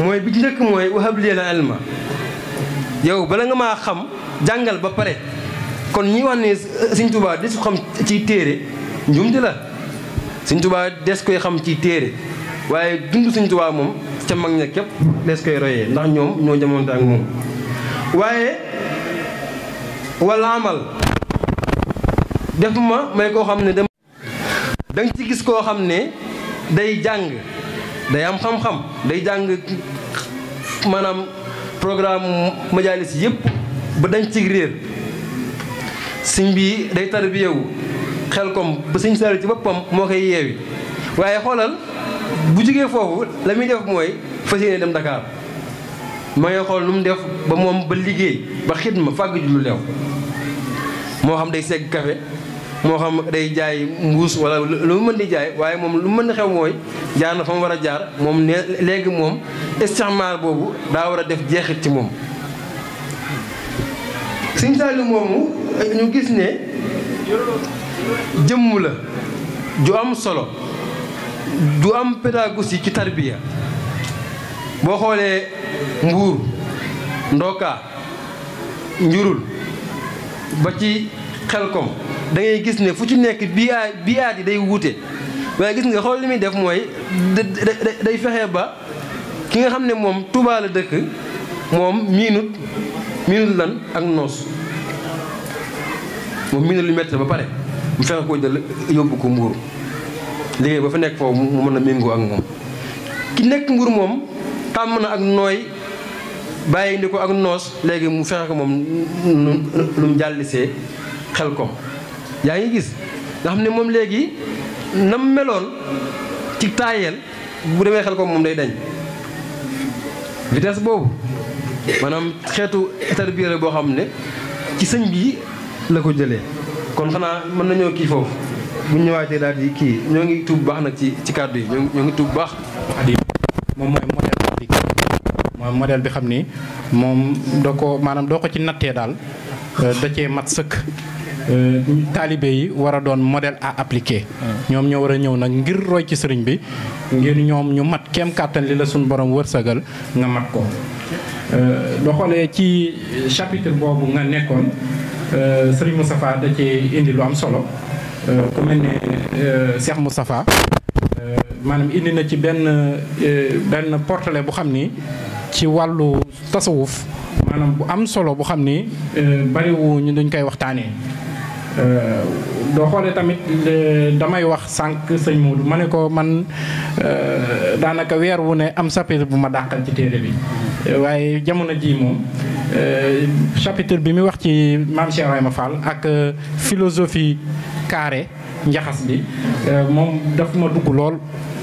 mooy bi ci njëkk mooy wahab lii la ilma yow bala nga maa xam jàngal ba pare kon ñi wax ne Sëñ Tuubaa des ko xam ci téere njuumte la Sëñ Tuubaa des koy xam ci téere waaye dund Sëñ Tuubaa moom ca mag ña képp des koy royee ndax ñoom ñoo jamonte ak moom waaye wala amal def ma may koo xam ne dem da nga ci gis koo xam ne day jàng day am xam-xam day jàng maanaam programme majalis yëpp ba dañ ci réer sëñ bi day tarbiyewu xel kom ba sëñ Saliou ci boppam moo koy yeewi waaye xoolal bu jógee foofu la muy def mooy fas yéene dem Dakar ma ngay xool nu mu def ba moom ba liggéey ba xidma fàgg ju lu leew moo xam day segg café moo xam day jaay mbuus wala lu mu mën di jaay waaye moom lu mën di xew mooy jaar na fa mu war a jaar moom ne léegi moom istixmaar boobu daa war a def jeexit ci moom Sëñ Saaliu moomu ñu gis ne jëmm la ju am solo du am pédagogie ci tarbiya boo xoolee mbuur ndookaa njurul ba ci xelkom da ngay gis ne fu ci nekk bii aat bii aat yi day wuute waaye gis nga xool li muy def mooy day fexe ba ki nga xam ne moom Tuubaa la dëkk moom miinut miinut lan ak noos moom miinut lu métti ba pare mu fexe koo jël yóbbu ko mbuur liggéey ba fa nekk foofu mu mën a méngoo ak moom ki nekk mbuur moom tàmm na ak nooy bàyyi ndi ko ak noos léegi mu fexe ko moom lu mu jàllisee xel kom yaa ngi gis nga xam ne moom léegi nam meloon ci taayeel bu demee xel kom moom day dañ vitesse boobu maanaam xeetu tarbiya la boo xam ne ci sëñ bi la ko jëlee kon xanaa mën nañoo kii foofu bu ñu ñëwaatee daal di kii ñoo ngi tuub baax nag ci ci kàddu yi ñoo ngi tuub baax moom mooy modèle bi mooy modèle bi xam ni moom doo ko maanaam doo ko ci nattee daal da cee mat sëkk taalibe yi war a doon modèle à appliquer ñoom ñoo war a ñëw nag ngir roy ci sëriñ bi ngir ñoom ñu mat kem kàttan li la suñu borom wërsëgal nga mat ko doo xoolee ci chapitre boobu nga nekkoon sëriñ Moustapha da cee indi lu am solo ku mel ne Cheikh Moustapha maanaam indi na ci benn benn portrait bu xam ni ci wàllu tasawuf maanaam bu am solo bu xam ni bariwu ñu duñ koy waxtaanee doo xoolee tamit damay wax sànq sëñ Moodu ma ne ko man daanaka weer wu ne am chapitre bu ma dàqal ci téere bi waaye jamono ji moom chapitre bi muy wax ci maam Cheikh Ibrahima Fall ak philosophie carré njaxas bi moom daf ma dugg lool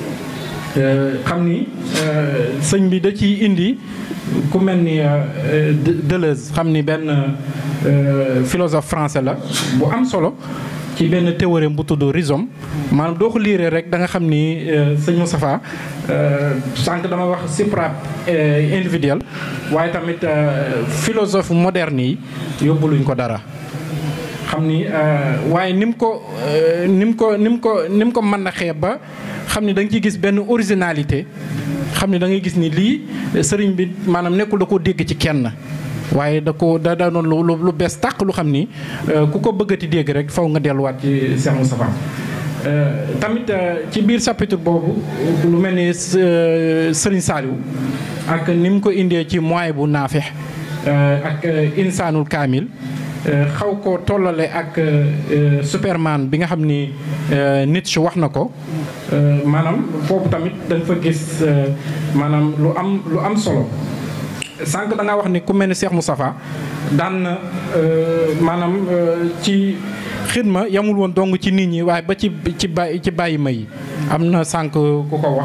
xam ni sëñ bi da ciy indi ku mel ni Deleuze xam ni benn philosophe français la bu am solo ci benn théorème bu tudd rhizome maanaam doo ko liiree rek da nga xam ni sëñ Moustapha sànq dama wax supra individuel waaye tamit philosophe moderne yi yóbbuluñ ko dara xam ni waaye ni mu ko ni mu ko ni mu ko ni mu ko mën a xeeb ba xam ni da nga ciy gis benn originalité xam ni da ngay gis ni lii sëriñ bi maanaam nekkul da koo dégg ci kenn waaye da ko da da doon lu lu bees tàq lu xam ni ku ko bëggati dégg rek faw nga delluwaat ci Cheikh Moustapha tamit ci biir chapitre boobu lu mel ni Sëriñ Saliou ak ni mu ko indee ci moyen bu naafex ak insaanul kaamil xaw ko tollale ak Superman bi nga xam ni Nietzsche wax na ko maanaam foofu tamit dañ fa gis maanaam lu am lu am solo sànq da nga wax ni ku mel ni Cheikh Moustapha daan na maanaam ci xidma yamul woon dong ci nit ñi waaye ba ci ci bàyyi ci bàyyi ma yi am na sànq ku ko wax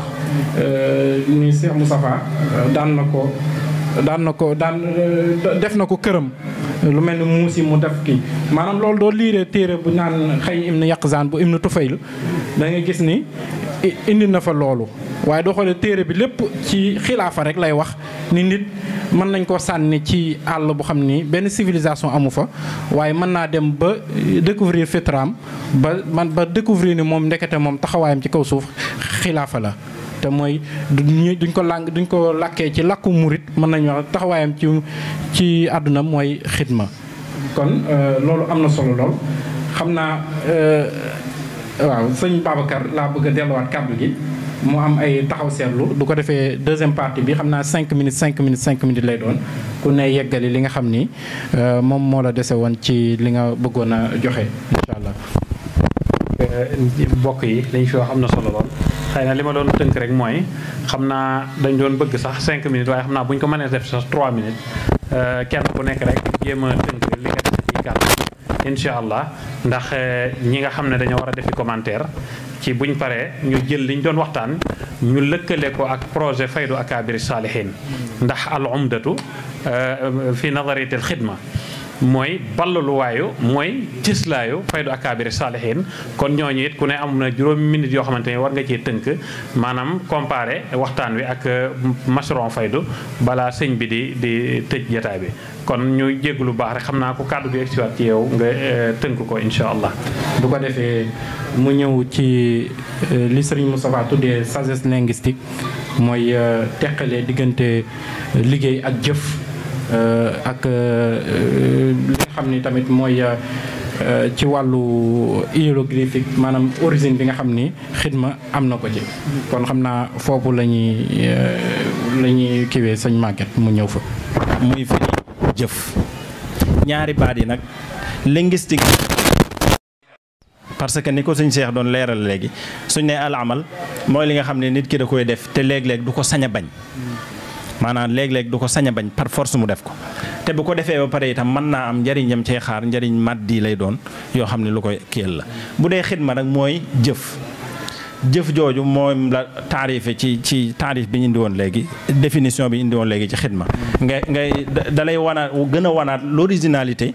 ni Cheikh Moustapha daan na ko daan na ko daan def na ko këram lu mel ni muusi mu def kii maanaam loolu doo liiree téere bu naan xëy im na yàqzaan bu im na tufayl da nga gis ni indi na fa loolu waaye doo xoolee téere bi lépp ci xilaafa rek lay wax ni nit mën nañ koo sànni ci àll bu xam ni benn civilisation amu fa waaye mën naa dem ba découvrir fitraam ba man ba découvrir ni moom ndekete moom taxawaayam ci kaw suuf xilaafa la te mooy duñ ko làng duñ ko làkkee ci làkku murit mën nañu wax taxawaayam ci ci àdduna mooy xidma kon loolu am na solo lool xam naa waaw sëñ Babacar laa bëgg a delluwaat kàddu gi mu am ay taxaw seetlu du ko defee deuxième partie bi xam naa cinq minutes cinq minutes cinq minutes lay doon ku ne yeggali li nga xam ni moom moo la dese woon ci li nga bëggoon a joxe incha allah. mbokk yi dañ fi wax am na solo lool xëy na li ma doon tënk rek mooy xam naa dañ doon bëgg sax cinq minutes waaye xam naa bu ñu ko mënee def sax trois minutes kenn ku nekk rek jéem a tënk li nga def ci kàddu incha allah ndax ñi nga xam ne dañoo war a defi commentaire ci buñ paree ñu jël liñ doon waxtaan ñu lëkkale ko ak projet faydu akabiri saalihin ndax al umdatu fi nazariyat al xidma mooy ballaluwaayu mooy cëslaayu faydu akabiri saalihin kon ñooñu it ku ne am na juróomi minutes yoo xamante ne war nga cee tënk maanaam comparé waxtaan wi ak mashron faydu balaa sëñ bi di di tëj jataay bi kon ñu jégg lu baax rek xam naa ko kàddu gi egsiwaat ci yow nga tënk ko incha allah bu ko defee mu ñëw ci li sëriñ Moustapha tuddee sagesse linguistique mooy teqalee diggante liggéey ak jëf ak li nga xam ni tamit mooy ci wàllu hiéroglyphique maanaam origine bi nga xam ni xidma am na ko ci kon xam naa foofu la ñuy la ñuy kiwee sëñ Maguette mu ñëw fa muy firi jëf ñaari baat yi nag linguistique parce que ni ko suñ seex doon leeral léegi suñ ne al amal mooy li nga xam ne nit ki da koy def te léeg-léeg du ko sañ a bañ maanaam léeg-léeg du ko sañ a bañ par force mu def ko te bu ko defee ba pare itam mën naa am njariñam cee xaar njariñ maddi lay doon yoo xam ne lu koy kiyal la bu dee xidma nag mooy jëf jëf jooju moom la taarife ci ci taarif bi ñu indi woon léegi définition bi indi woon léegi ci xidma ngay ngay da lay wanaat gën a wanaat l'originalité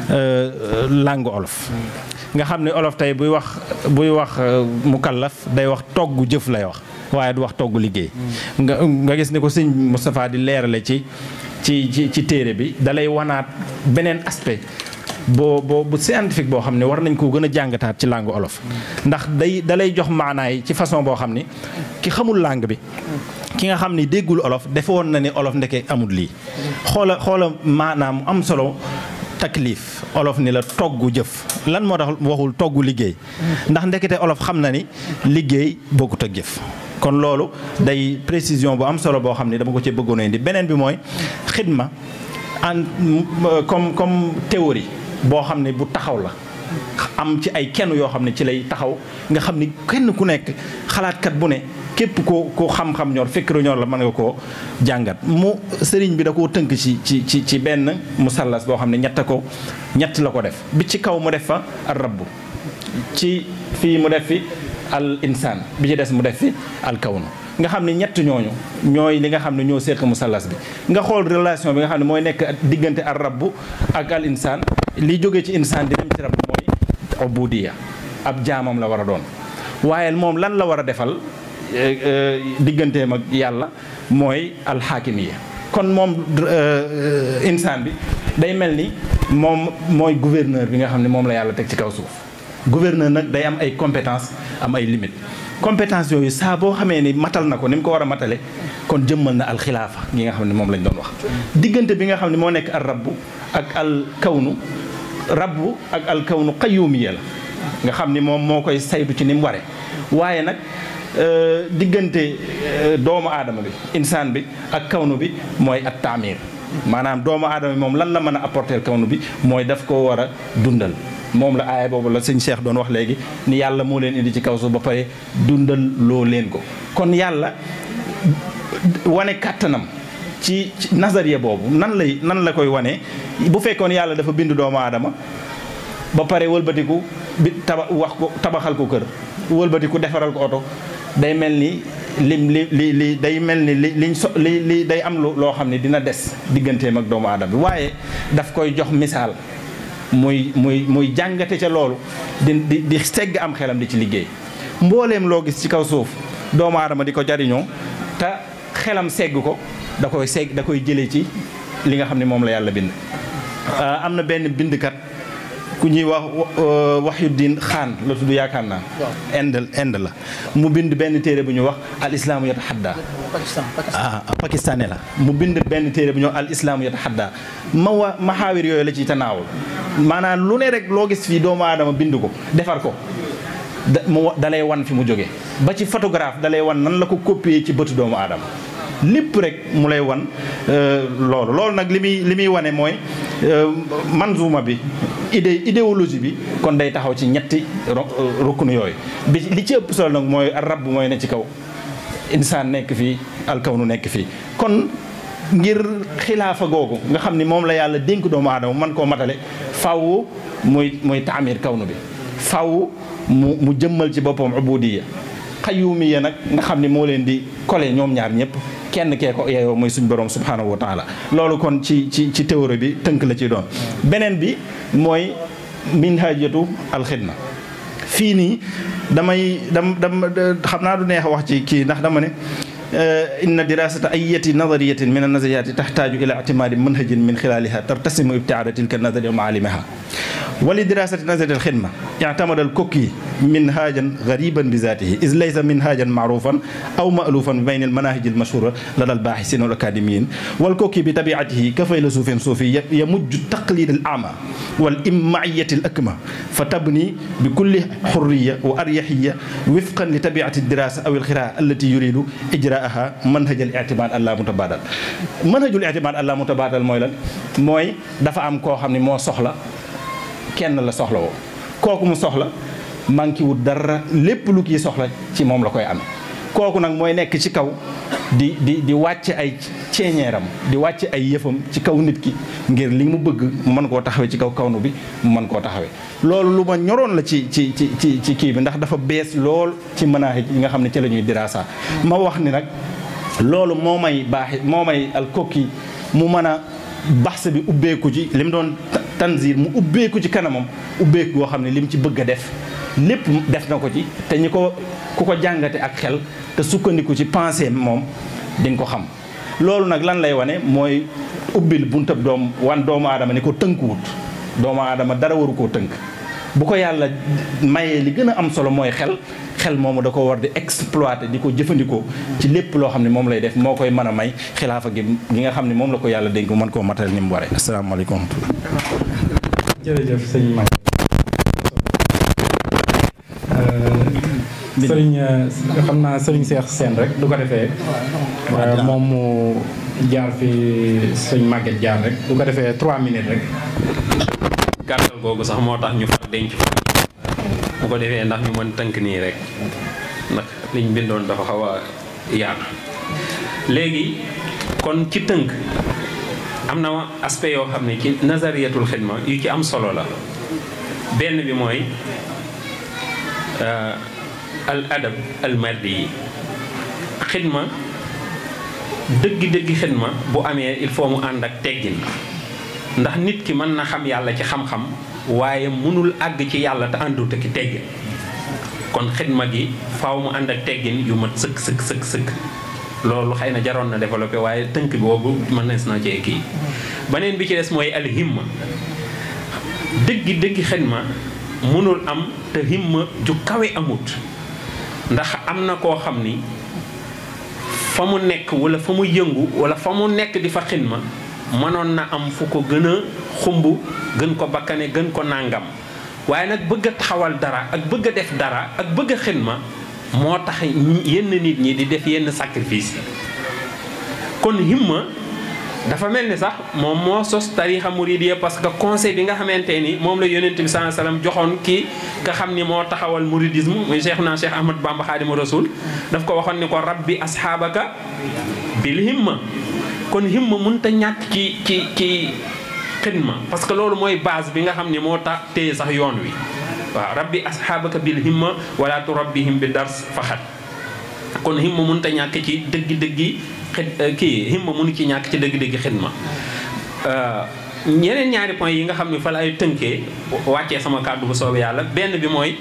langue olof nga xam ne olof tey buy wax buy wax mukallaf day wax togg jëf lay wax waaye du wax togg liggéey nga nga gis ni ko sëñ Moustapha di leerale ci ci ci ci téere bi dalay wanaat beneen aspect boo boo bu scientifique boo xam ne war nañ koo gën a jàngataat ci langue olof ndax day dalay jox maanaay ci façon boo xam ni ki xamul langue bi ki nga xam ni déggul olof defoon na ni olof ndeke amul lii xoola xoola maanaam am solo taklif olof ni la togg jëf lan moo tax waxul togg liggéey ndax ndekete olof xam na ni liggéey bokkut ak jëf kon loolu day précision bu am solo boo xam ne dama ko ci bëggoon a indi beneen bi mooy xidma en comme comme théorie boo xam ne bu taxaw la am ci ay kenn yoo xam ne ci lay taxaw nga xam ni kenn ku nekk xalaatkat bu ne képp ko ko xam-xam ñor fekkiru ñor la mën nga koo jàngat mu sëriñ bi da koo tënk ci ci ci ci benn musallas boo xam ne ñett ko ñett la ko def bi ci kaw mu def fa ar rabbu ci fii mu def fi al insaan bi ci des mu def fi al kawnu nga xam ne ñett ñooñu ñooy li nga xam ne ñoo seq musallas bi nga xool relation bi nga xam ne mooy nekk diggante ar rabbu ak al insaan li jógee ci insaan di dem ci rabbu mooy ubudiya ab jaamam la war a doon waaye moom lan la war a defal digganteem ak yàlla mooy alxaakimiya kon moom insaan bi day mel ni moom mooy gouverneur bi nga xam ne moom la yàlla teg ci kaw suuf gouverneur nag day am ay compétence am ay limites compétence yooyu saa boo xamee ni matal na ko ni mu ko war a matale kon jëmmal na alxilaafa gi nga xam ne moom lañ doon wax diggante bi nga xam ne moo nekk al rabbu ak al kawnu rabbu ak al kawnu qayyumiya la nga xam ni moom moo koy saytu ci ni mu waree waaye nag diggante doomu aadama bi insaan bi ak kawnu bi mooy at taamir maanaam doomu aadama bi moom lan la mën a apporter kawnu bi mooy daf ko war a dundal moom la aaya boobu la sëñ Cheikh doon wax léegi ni yàlla moo leen indi ci kaw suuf ba pare dundal loo leen ko kon yàlla wane kàttanam ci nazariya boobu nan lay nan la koy wane bu fekkoon yàlla dafa bind doomu aadama ba pare wëlbatiku bi taba wax ko tabaxal ko kër wëlbatiku defaral ko oto day mel ni lim li li li day mel ni li liñ so li li day am loo xam ne dina des digganteem ak doomu aadama bi waaye daf koy jox misaal muy muy muy jàngate ca loolu di di di segg am xelam di ci liggéey mbooleem loo gis ci kaw suuf doomu aadama di ko jariñoo te xelam segg ko da koy segg da koy jëlee ci li nga xam ne moom la yàlla bind am na benn bindkat ku ñuy wax Wahyuddin Khan la tudd yaakaar naa Inde Inde la mu bind benn téere bu ñu wax al islaamu yatahadda ah pakistanais la mu bind benn téere bu ñu wax al islaamu yatahadda ma wa maxaawir yooyu la ciy tanaawul maanaam lu ne rek loo gis fii doomu aadama bind ko defar ko da mu dalay wan fi mu jóge ba ci photographe dalay wan nan la ko copier ci bëtu doomu aadama lépp rek mu lay wan loolu loolu nag li muy li muy wane mooy manzuma bi idée idéologie bi kon day taxaw ci ñetti rukkunu yooyu bi li ci ëpp solo nag mooy rab mooy ne ci kaw insaan nekk fii alkawnu nekk fii kon ngir xilaafa googu nga xam ni moom la yàlla dénk doomu aadama man koo matale faw muy muy taamir kawnu bi faw mu mu jëmmal ci boppam ubudiya xayumiya nag nga xam ni moo leen di kole ñoom ñaar ñëpp kenn kee ko yeeyoo mooy suñ borom subhanahu wa taala loolu kon ci ci ci théorie bi tënk la ci doon beneen bi mooy minhajatu alxidma fii nii damay dam dam xam naa du neex wax ci kii ndax dama ne inna dirasata ayati nadariyatin min annazariyati taxtaaju ila ictimaadi manhajin min xilaliha tartasimu ibtiaada tilka nazariya wa maalimaha wali dirasati nazariya alxidma ictamada alkokki minhajan gariban bi zatihi is laysa minhajan maarufan aw maalufan bi bayn almanahij almashhura lada albaaxisin walakademiyin walkokki bi tabiatihi ka faylasufin suufi yamujju taqlid alama walimmaiyati alakma fa tabni bi kulli xurriya wa aryaxiya wifqan li tabiati aldirasa aw alxiraa allati yuridu ijraaha manhajal ictimaad allah mutabadal manhajul ictimaad allah mutabadal mooy lan mooy dafa am koo xam ne moo soxla kenn la soxla woo kooku mu soxla manqué wut dara lépp lu kii soxla ci moom la koy am kooku nag mooy nekk ci kaw di di di wàcc ay ceeñeeram di wàcc ay yëfam ci kaw nit ki ngir li mu bëgg mu mën koo taxawee ci kaw kawnu bi mu mën koo taxawee loolu lu ma ñoroon la ci ci ci ci ci kii bi ndax dafa bees lool ci manahij yi nga xam ne ci la ñuy dirasa ma wax ni nag loolu moo may baaxi moo may alkokki mu mën a baxsa bi ubbeeku ci li mu doon tanzir mu ubbeeku ci kanamam ubbeeku goo xam ne li mu ci bëgg a def lépp def na ko ci te ñi ko ku ko jàngate ak xel te sukkandiku ci pensée moom di nga ko xam loolu nag lan lay wane mooy ubbil buntab doom wan doomu aadama ni ko tënkuwut doomu aadama dara waru koo tënk bu ko yàlla mayee li gën a am solo mooy xel xel moomu da ko war di exploiter di ko jëfandikoo ci lépp loo xam ne moom lay def moo koy mën a may xilaafa gi gi nga xam ne moom la ko yàlla dénk mën koo matal ni mu waree asalaamaaleykum wa rahmatulah jërëjëf sëñ Mag sëriñ xam naa sëriñ Seex Seen rek du ko defee moom mu jaar fi sëñ Maguette jaar rek du ko defee trois minutes rek gàttal googu sax moo tax ñu far denc fa bu ko defee ndax ñu mën tënk nii rek ndax liñ bindoon dafa xaw a yaatu léegi kon ci tënk am na aspect yoo xam ne ci nazariyatul xidma yu ci am solo la benn bi mooy al adab al mardi yi xidma dëggi-dëggi xidma bu amee il faut mu ànd ak teggin ndax nit ki mën na xam yàlla ci xam-xam waaye mënul àgg ci yàlla te àndut ak teggin kon xidma gi faaw mu ànd ak teggin yu mat sëkk sëkk sëkk sëkk loolu xëy na jaroon na développé waaye tënk bi boobu mën na na ci kii beneen bi ci des mooy al himma dëggi dëggi xidma mënul am te himma ju kawe amut ndax am na koo xam ni fa mu nekk wala fa mu yëngu wala fa mu nekk di fa xidma mënoon na am fu ko gën a xumb gën ko bakkane gën ko nàngam waaye nag bëgg a taxawal dara ak bëgg a def dara ak bëgg a xidma moo tax yenn nit ñi di def yenn sacrifice yi kon himma dafa mel ni sax moom moo sos tarixa muridiya parce que conseil bi nga xamante ni moom la yonent bi sallallahu alayhi wasallam joxoon ki nga xam ni moo taxawal muridisme muy cheikh naa cheikh ahmad bamba xaadimu rasul daf ko waxoon ni ko rabbi asxaabaka bil himma kon himma mënut a ñàkk ci ci ci xidma parce que loolu mooy base bi nga xam ni moo tax téye sax yoon wi waaw rabbi asxaabaka bil himma wala turabbihim bi dars faxat kon himma mënut a ñàkk ci dëggi-dëggi xid kii himma mënu ci ñàkk ci dëgg-dëgg xidma ñeneen ñaari point yi nga xam ne fa lay tënkee wàccee sama kàddu bu soobee yàlla benn bi mooy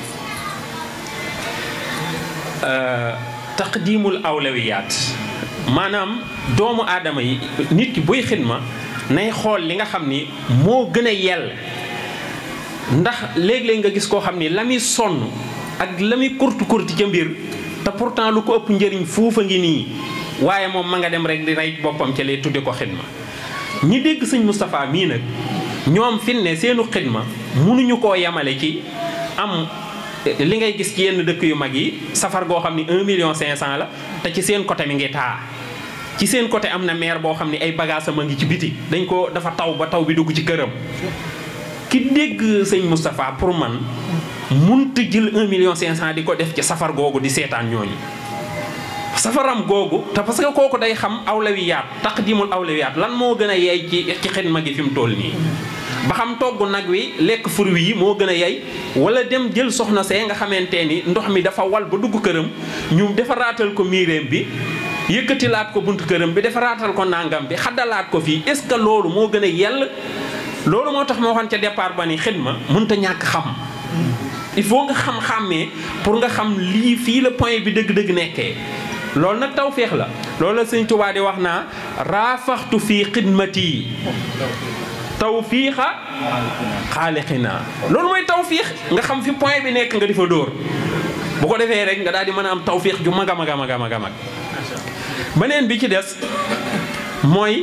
taqdimul awlawiyaat maanaam doomu aadama yi nit ki buy xidma nay xool li nga xam ni moo gën a yell ndax léeg-léeg nga gis koo xam ni la muy sonn ak la muy kurti kurti ca mbir te pourtant lu ko ëpp njëriñ fuufa ngi nii waaye moom ma nga dem rek di rey boppam ca lay tudde ko xidma ñi dégg sëñ Moustapha mii nag ñoom fin ne seenu xidma mënuñu koo yemale ci am li ngay gis ci yenn dëkk yu mag yi safar goo xam ni 1 million 500 la te ci seen côté mi ngi taa ci seen côté am na maire boo xam ni ay bagages am a ngi ci biti dañ ko dafa taw ba taw bi dugg ci këram ki dégg sëñ Moustapha pour man munta jël 1 million 500 di ko def ci safar googu di seetaan ñooñu safaram googu te parce que kooku day xam awlawiyaat taqdimul awlawiyaat lan moo gën a yeey ci ci xidma gi fi mu toll nii ba xam togg nag wi lekk fur wi moo gën a yey wala dem jël soxna see nga xamante ni ndox mi dafa wal ba dugg këram ñu defaraatal ko miireem bi yëkkatilaat ko buntu këram bi defaraatal ko nangam bi xaddalaat ko fii est-ce que loolu moo gën a yell loolu moo tax moo waxoon ca départ ba ni xidma mënut a ñàkk xam il faut nga xam-xàmmee pour nga xam lii fii la point bi dëgg-dëgg nekkee loolu nag tawféex la loolu la sëñ Tuubaa di wax naa raafaxtu fii xidmati tawfiixa xaalixinaa loolu mooy tawfiix nga xam fi point bi nekk nga di fa dóor bu ko defee rek nga daal di mën a am tawfiix ju mag a mag a mag a mag a mag beneen bi ci des mooy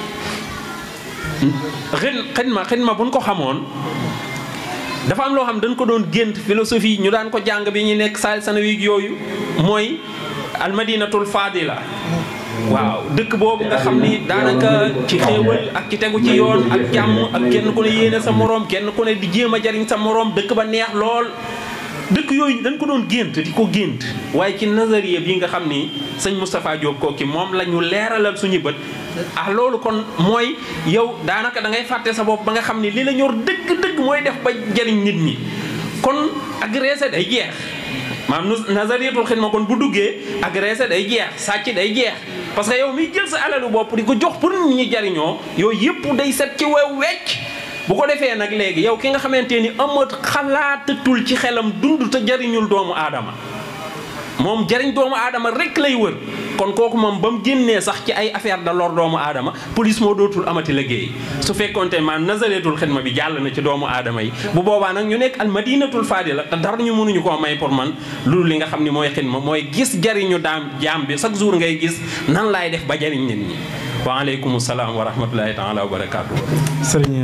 xin xidma xidma buñ ko xamoon dafa am loo xam dañ ko doon gént philosophie ñu daan ko jàng bi ñu nekk saal sanawi yooyu mooy almadinatul fadila waaw dëkk boobu nga xam ni daanaka ci xéewal ak ci tegu ci yoon ak jàmm ak kenn ku ne yéene sa moroom kenn ku ne di jéem a jariñ sa moroom dëkk ba neex lool dëkk yooyu dañ ko doon gént di ko gént waaye ci nazariya bi nga xam ni sëñ Moustapha Diop kooki moom la ñu leeralal suñu bët ah loolu kon mooy yow daanaka da ngay fàtte sa bopp ba nga xam ni li la ñor dëgg-dëgg mooy def ba jariñ nit ñi kon agressé day jeex maanaam nazariyatul xidma kon bu duggee agressé day jeex sàcc day jeex parce que yow miy jël sa alalu bopp di ko jox pour nit ñi jariñoo yooyu yëpp day set ci wew wecc bu ko defee nag léegi yow ki nga xamante ni amat xalaatatul ci xelam dund te jariñul doomu aadama moom jariñ doomu aadama rek lay wër kon kooku moom ba mu génnee sax ci ay affaire da lor doomu aadama police moo dootul amati liggéey su fekkonte maanaam nazareetul xidma bi jàll na ci doomu aadama yi bu boobaa nag ñu nekk al madinatul fadila te dara ñu mënuñu koo may pour man loolu li nga xam ni mooy xidma mooy gis jariñu daam jaam bi chaque jour ngay gis nan laay def ba jariñ nit ñi waaleykum salaam wa rahmatullahi taala wa barakaatu. sëriñ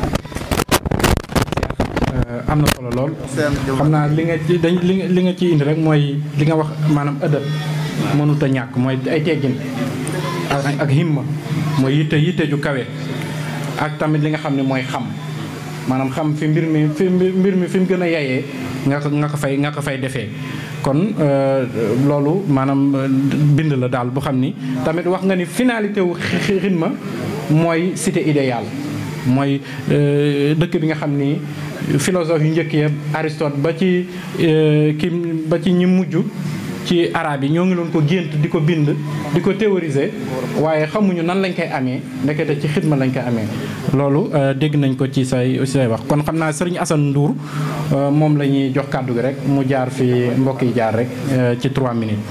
am na solo lool xam naa li nga ci dañ li nga li nga ci indi rek mooy li nga wax maanaam ëdëb mënut a ñàkk mooy ay teggin ak ak himma mooy yitte yitte ju kawe ak tamit li nga xam ne mooy xam maanaam xam fi mbir mi fi mbir mi fi mu gën a yayee nga ko nga ko fay nga ko fay defee kon loolu maanaam bind la daal bu xam ni tamit wax nga ni finalité wu xidma mooy cité idéale mooy dëkk bi nga xam ni philosophe yu njëkk ya Aristote ba ci ki ba ci ñi mujj ci arab yi ñoo ngi doon ko gént di ko bind di ko théoriser waaye xamuñu nan lañ koy amee ndekete ci xidma lañ koy amee loolu dégg nañ ko ci say say wax kon xam naa sëriñ Assane Ndour moom la ñuy jox kàddu gi rek mu jaar fi mbokk yi jaar rek ci 3 minutes.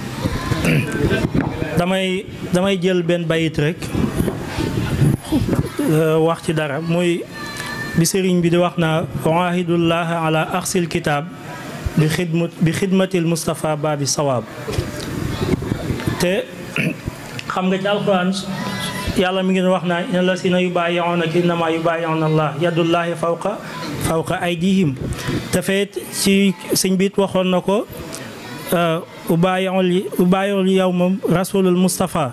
damay damay jël benn bayit rek wax ci dara muy bi sëriñ bi di wax naa waahidullah ala axsil kitaab bi xidmat bi xidmatil Moustapha Babi Sawaab te xam nga ci alquran yàlla mi ngi wax naa inna la sina yubaayi'uunaka innamaa yubaayi'uuna Allah yadullahi fawqa fawqa aydihim te feet ci sëñ biit waxoon na ko ubaayi'ul ubaayi'ul yawma rasulul Moustapha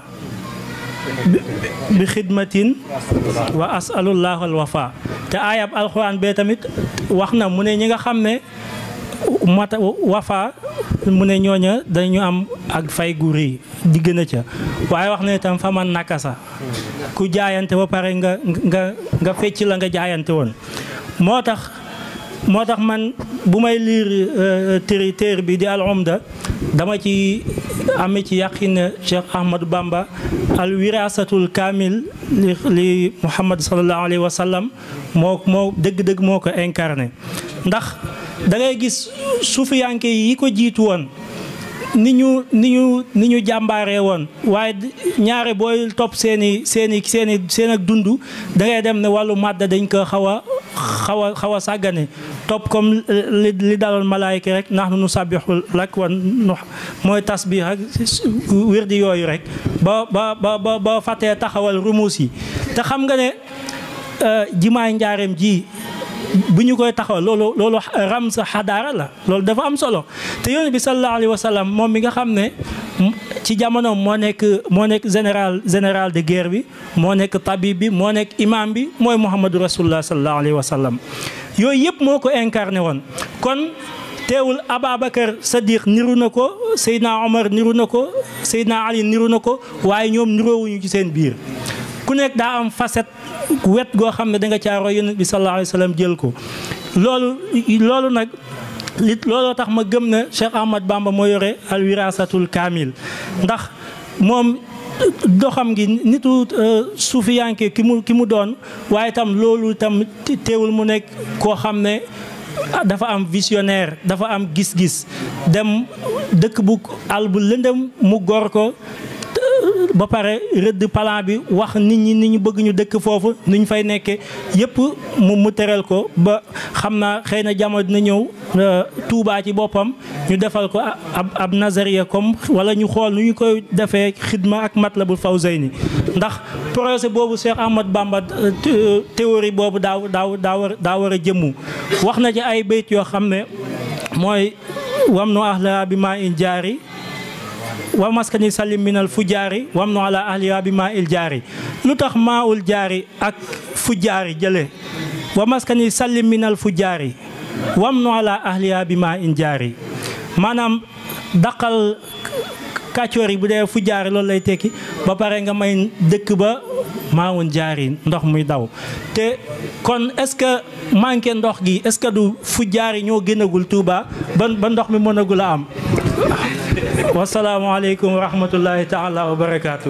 bi xidmatin wa asalullah al wafa te aayab alquran bee tamit wax na mu ne ñi nga xam ne mata wafa mu ne ñooña dañu am ak fay gu rëy di gën a ca waaye wax na itam fa man nakasa ku jaayante ba pare nga nga nga fecc la nga jaayante woon moo tax moo tax man bu may liir téere téere bi di al umda dama ci amee ci yaqin Cheikh Ahmadou Bamba al wirasatul kaamil li li Muhammad sallallahu alayhi wa sallam moo moo dëgg-dëgg moo ko incarné ndax da ngay gis suufiyanke yi ko jiitu woon ni ñu ni ñu ni ñu jàmbaaree woon waaye ñaare booy topp seen i seen i seen i seen ak dund da ngay dem ne wàllu màdda dañ ko xaw a xaw a xaw a sàggane topp comme li li daloon malaayika rek ndax nu sabbixul lak wan nu mooy tasbih ak wirdi yooyu rek ba ba ba ba ba fàttee taxawal rumuus yi te xam nga ne jimaay njaareem ji bu ñu koy taxawal loolu loolu ram sa xadaara la loolu dafa am solo te yonent bi sallallahu alayhi wa sallam moom mi nga xam ne ci jamono moo nekk moo nekk général général de guerre bi moo nekk tabib bi moo nekk imam bi mooy Muhammadu rasulullah sallallahu alayhi wa sallam yooyu yëpp moo ko incarné woon kon teewul Ababacar Sadiq niru na ko Seydina Omar niru na ko Seydina Ali niru na ko waaye ñoom niroowuñu ci seen biir ku nekk daa am facette wet goo xam ne da nga caaroo yonent bi sallallahu alayhi wa sallam jël ko loolu loolu nag li looloo tax ma gëm ne Cheikh Ahmad Bamba moo yore al wirasatul kaamil ndax moom doxam gi nitu suufiyanke ki mu ki mu doon waaye tam loolu tam teewul mu nekk koo xam ne dafa am visionnaire dafa am gis-gis dem dëkk bu àll bu lëndëm mu gor ko ba pare rëdd plan bi wax nit ñi ni ñu bëgg ñu dëkk foofu ni ñu fay nekkee yëpp mu mu tëral ko ba xam naa xëy na jamono dina ñëw Touba ci boppam ñu defal ko ab ab nazariya comme wala ñu xool nu ñu koy defee xidma ak Matlabul Fawzayni ndax projet boobu Cheikh Ahmad Bamba théorie boobu daaw daaw daa war daa war a jëmmu wax na ci ay bayt yoo xam ne mooy wam nu ahla bi maa in jaari wa maskani salim minal fujaari wam nu ala ahliya bi maa il jaari lu tax maa ul jaari ak fujaari jële wa maskani salim minal fujaari wam nu ala ahliya bi maa in jaari maanaam daqal kàccoor yi bu dee fujaari loolu lay tekki ba pare nga may dëkk ba maawun jaari ndox muy daw te kon est-ce que manqué ndox gi est-ce que du fujaari ñoo gënagul Touba ba ba ndox mi mënagul a am wasalaamaaleykum wa rahmatullahi taala wa barakaatu.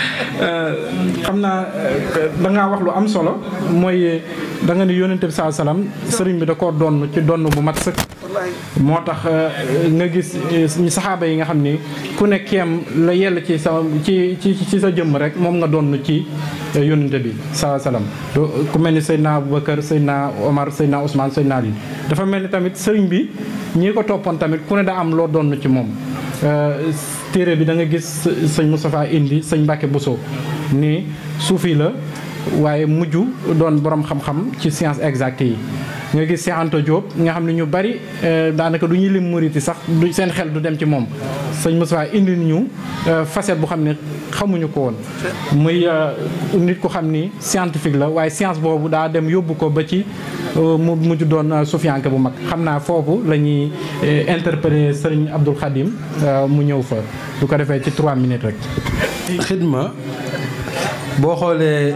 xam naa da ngaa wax lu am solo mooy da nga ne yónnente bi saa salaam sëriñ bi da koo donn ci donn bu mat sëkk. moo tax nga gis ñi saxaaba yi nga xam ni ku ne keem la yell ci sa ci ci ci sa jëmm rek moom nga donn ci yónnente bi saa salaam. ku mel ni Seydina Aboubacar Seydina Omar Seydina Ousmane Seydina Ali dafa mel ni tamit sëriñ bi ñi ko toppoon tamit ku ne daa am loo donn ci moom. téere bi da nga gis sëñ Moustapha indi sëñ Mbacke Bousso ni suufi la waaye mujj doon borom xam-xam ci science exacte yi nga gis Cheikh Anta Diop nga xam ne ñu bari daanaka du ñuy lim muriti sax du seen xel du dem ci moom sëñ Moustapha indi ñu facette bu xam ne xamuñu ko woon muy nit ku xam ni scientifique la waaye science boobu daa dem yóbbu ko ba ci mu mujj doon sufiyanke bu mag xam naa foofu la ñuy interpeller sëriñ Abdul Khadim mu ñëw fa du ko defee ci trois minutes rek. xidma boo xoolee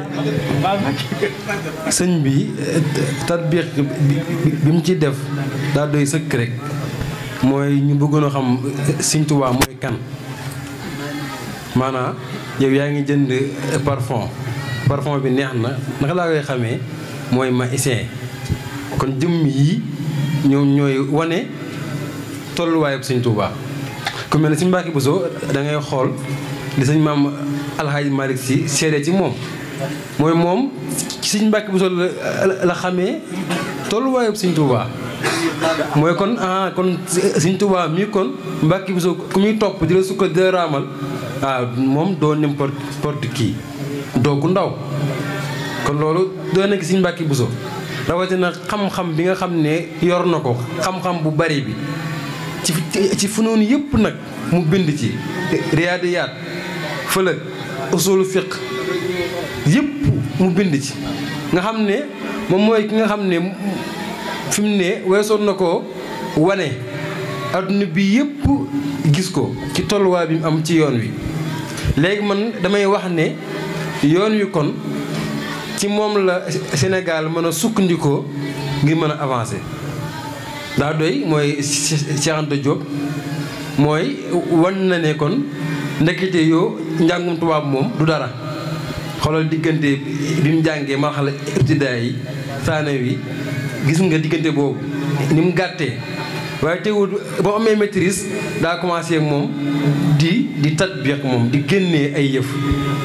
sëñ bi tatbiq bi mu ci def daa doy sëkk rek mooy ñu bëggoon a xam Sëñ Tuubaa mooy kan maanaam yow yaa ngi jënd parfum parfum bi neex na naka laa koy xamee mooy ma essayé kon jëmm yi ñoom ñooy wane tolluwaayub Sëñ Tuubaa ku mel ne Sëñ Mbàkke Buso da ngay xool li sëñ maam alxaaji Malick si seede ci moom mooy moom ci Sëñ Mbàkke Buso la xamee tolluwaayub Sëñ Tuubaa mooy kon ah kon Sëñ Tuubaa mii kon Mbàkke Buso ku muy topp di la sukkal di la raamal waaw moom doo n'importe porte kii doo ku ndaw kon loolu doo nekk Sëñ Mbàkke Buso rawatina xam-xam bi nga xam ne yor na ko xam-xam bu bari bi ci ci funoon yëpp nag mu bind ci riyaadiyaat fëlëg usulu fiq yëpp mu bind ci nga xam ne moom mooy ki nga xam ne fi mu ne weesoon na ko wane adduna bi yëpp gis ko ci tolluwaay bi mu am ci yoon wi léegi man damay wax ne yoon wi kon ci moom la Sénégal mën a sukkandikoo ngir mën a avancer daa doy mooy Cheikh Anta Diop mooy wan na ne kon ndekete yoo njàngum tubaab moom du dara xoolal diggante bi mu jàngee marxala ibtidaa yi saanawi gis nga diggante boobu ni mu gàttee waaye teewul ba mu amee maîtrise daa commencé ak moom di di tatbiq moom di génnee ay yëf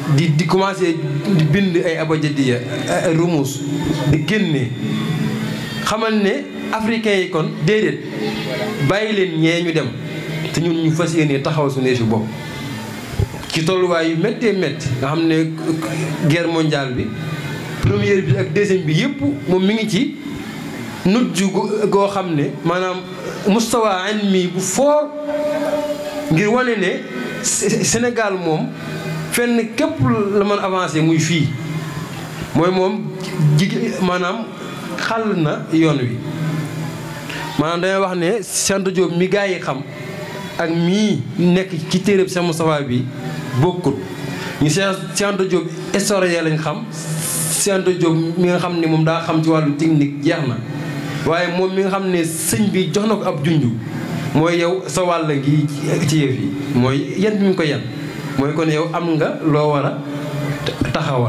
di di commencé di bind ay abajadiya ay rumus di génne xamal ne africains yi kon déedéet bàyyi leen ñee ñu dem te ñun ñu fas yéene taxaw suñu fi bopp ci tolluwaay yu méttee métti nga xam ne guerre mondiale bi première bi ak deuxième bi yëpp moom mi ngi ci nujj goo xam ne maanaam mustawa ilmi bu fort ngir wane ne Sénégal moom fenn képp la mën avancé muy fii mooy moom jigéen maanaam xàll na yoon wi maanaam damay wax ne Cheikh Anta Diop mi gaa yi xam ak mii nekk ci téeréb Cheikh Moustapha bi bokkut ñu Cheikh Cheikh Anta Diop historien lañ xam Cheikh Anta Diop mi nga xam ne moom daa xam ci wàllu technique jeex na waaye moom mi nga xam ne sëñ bi jox na ko ab junju mooy yow sa wàll ngi ci yëf yi mooy yan bi mu ko yan mooy kon yow am nga loo war a taxawal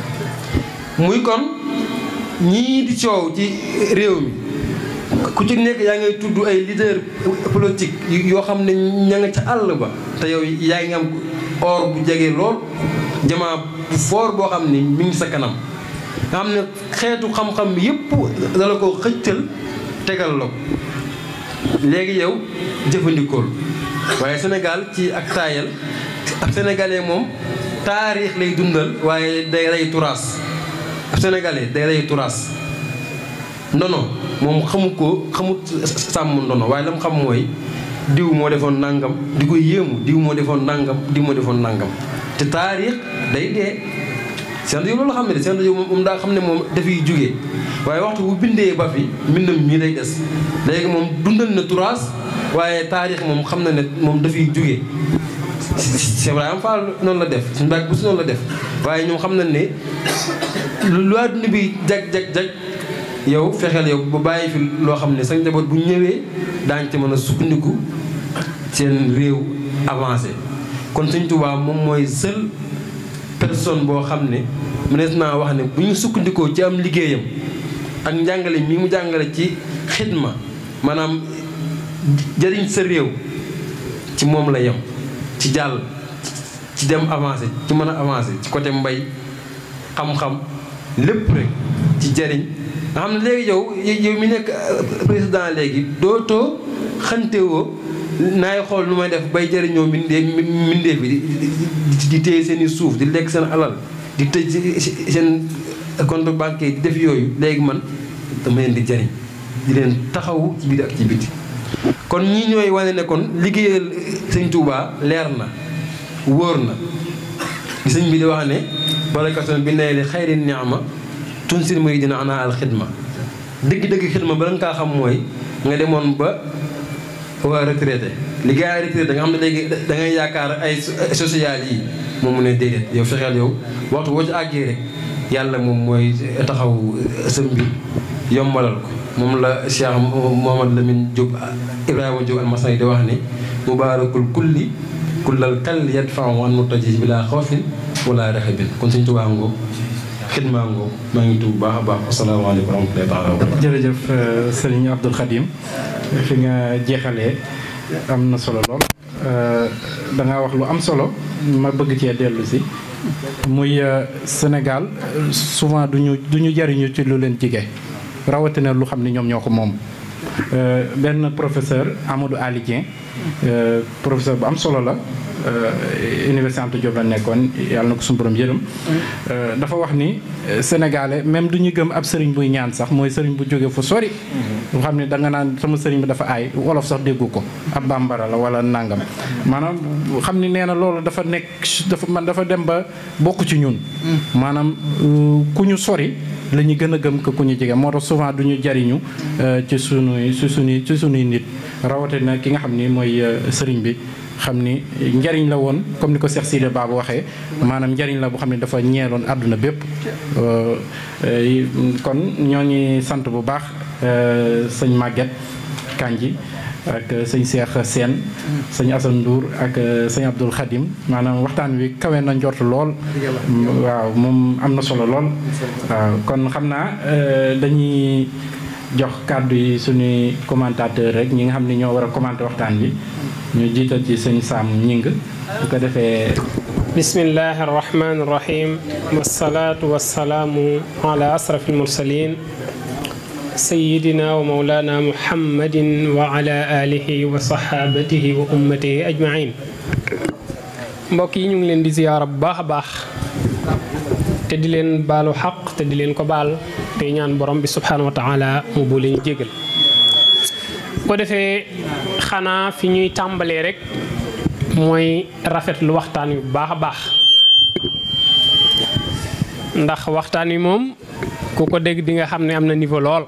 muy kon ñii di coow ci réew mi ku ci nekk yaa ngay tudd ay leader politique yoo xam ne ña nga ca àll ba te yow yaa ngi am or bu jege lool jamaa bu foor boo xam ne mi ngi sa kanam nga xam ne xeetu xam-xam yépp dala ko xëccal tegal la ko léegi yow jëfandikool waaye Sénégal ci ak taayal ab sénégalais moom taarix lay dundal waaye day rey turaas ab sénégalais day rey turaas ndono moom xamu ko xamut sàmm ndono waaye la mu xam mooy diw moo defoon nangam di ko yéemu diw moo defoon nangam diw moo defoon nangam te taarix day dee seen yow loolu xam ne de seen yow moom daa xam ne moom dafiy jugee waaye waxtu bu bindee ba fi mbindam mii lay des léegi moom dundal na turaas waaye taarix moom xam na ne moom dafiy jugee Cheikh Ibrahima Fall noonu la def suñu baag bu si noonu la def waaye ñoom xam nañ ne lu àdduna bi jag jag jag yow fexeel yow bu bàyyi fi loo xam ne sa njaboot bu ñëwee daañu ci mën a sukkandiku seen réew avancé kon Sëñ Tuubaa moom mooy seul personne boo xam ne mënees naa wax ne bu ñu sukkandikoo ci am liggéeyam ak njàngale mi mu jàngale ci xidma maanaam jëriñ sa réew ci moom la yem ci jàll ci dem avancé ci mën a avancé ci côté mbay xam-xam lépp rek ci jëriñ nga xam ne léegi yow yow mi nekk président léegi dootoo xantewoo naay xool nu may def bay jëriñoo mbindee mbindee bi di di téye seen i suuf di lekk seen alal di tëj seen compte bancaire di def yooyu léegi man dama leen di jëriñ di leen taxawu ci biir ak ci biti kon ñii ñooy wane ne kon liggéeyal sëñ Touba leer na wóor na di sëñ bi di wax ne barakatoon bi nay li xayri ni'ma tunsil muy dina ana al xidma dëgg-dëgg xidma bala nga kaa xam mooy nga demoon ba waa retraité li gars yi retraité nga xam ne léegi da ngay yaakaar ay social yi moom mu ne déedéet yow fexeel yow waxtu boo ci àggee rek yàlla moom mooy taxaw sa mbir yombalal ko moom la Cheikh Mohamad Lamine Diop Ibrahima Diop almasani di wax ni mubaarakul kulli kullal kal yadfa'u an mutaji bila xawfin wala raxabin kon suñ tubaa ngoog xidmaa ngoog maa ngi tuub baax a baax asalaamaaleykum wa rahmatullahi taala wa barakatuh jërëjëf sëriñ Abdul Khadim fi nga jeexalee am na solo lool da nga wax lu am solo ma bëgg cee dellu si muy Sénégal souvent duñu du ñu jariñu ci lu leen jige rawatina lu xam ne ñoom ñoo ko moom benn professeur Amadou Ali Dieng professeur bu am solo la université Anta Diop la nekkoon yàlla na ko suñu borom yërëm dafa wax ni sénégalais même du ñu gëm ab sëriñ buy ñaan sax mooy sëriñ bu jóge fu sori bu xam ne da nga naan sama sëriñ bi dafa aay wolof sax déggu ko ab bambara la wala nangam maanaam xam ni nee na loolu dafa nekk dafa man dafa dem ba bokk ci ñun maanaam ku ñu sori la ñu gën a gëm que ku ñu jege moo tax souvent du ñu jariñu ci sunuy ci sunuy ci sunuy nit rawatina ki nga xam ni mooy sëriñ bi xam ni njariñ la woon comme ni ko Cheikh Sidi Baba waxee maanaam njariñ la boo xam ne dafa ñeeloon àdduna bépp kon ñoo ngi sant bu baax sëñ Maguette Kanji ak sëñ Cheikh Sène sëñ Assane Ndour ak sëñ Abdoul Khadim maanaam waxtaan wi kawe na njort lool waaw moom am na solo lool waaw kon xam naa dañuy jox kàddu yi suñuy commentateur rek ñi nga xam ne ñoo war a commenter waxtaan bi ñu jiital ci sëñ Sam Ñing bu ko defee bismillahi arrahmani irrahim wasalaatu wasalaamu ala asraf almursalin sayidina wa maulana muhammadin wa ala alihi wa sahabatihi wa ummatihi ajmain mbokk yi ñu ngi leen di ziyaara bu baax a baax te di leen baalu xaq te di leen ko baal te ñaan borom bi subhanahu wa taala mu boole ñu jégal ko defee xanaa fi ñuy tàmbalee rek mooy rafetlu waxtaan wi bu baax a baax ndax waxtaan wi moom ku ko dégg di nga xam ne am na niveau lool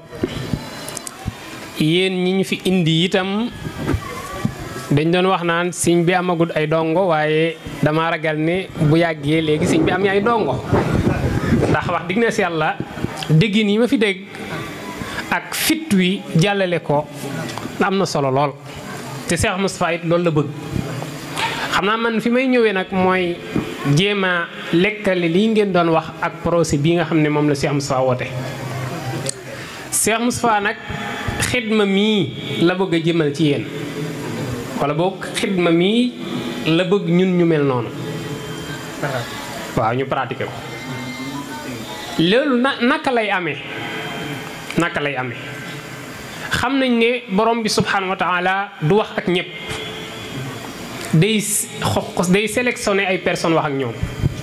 yéen ñi ñu fi indi itam dañ doon wax naan siñ bi amagut ay dongo waaye dama ragal ne bu yàggee léegi siñ bi am ay dongo ndax wax digg na si yàlla déggin yi ma fi dégg ak fit wi jàllale ko am na solo lool te Cheikh Moustapha it loolu la bëgg xam naa man fi may ñëwee nag mooy jéem a lekkale lii ngeen doon wax ak procès bii nga xam ne moom la Cheikh Moustapha woote Cheikh Moustapha nag xidma mii la bëgg a jëmal ci yéen wala boog xidma mii la bëgg ñun ñu mel noonu waaw ñu pratiquer ko loolu na naka lay amee naka lay amee xam nañ ne borom bi subhanahu wa taala du wax ak ñëpp day xos day sélectionné ay personnes wax ak ñoom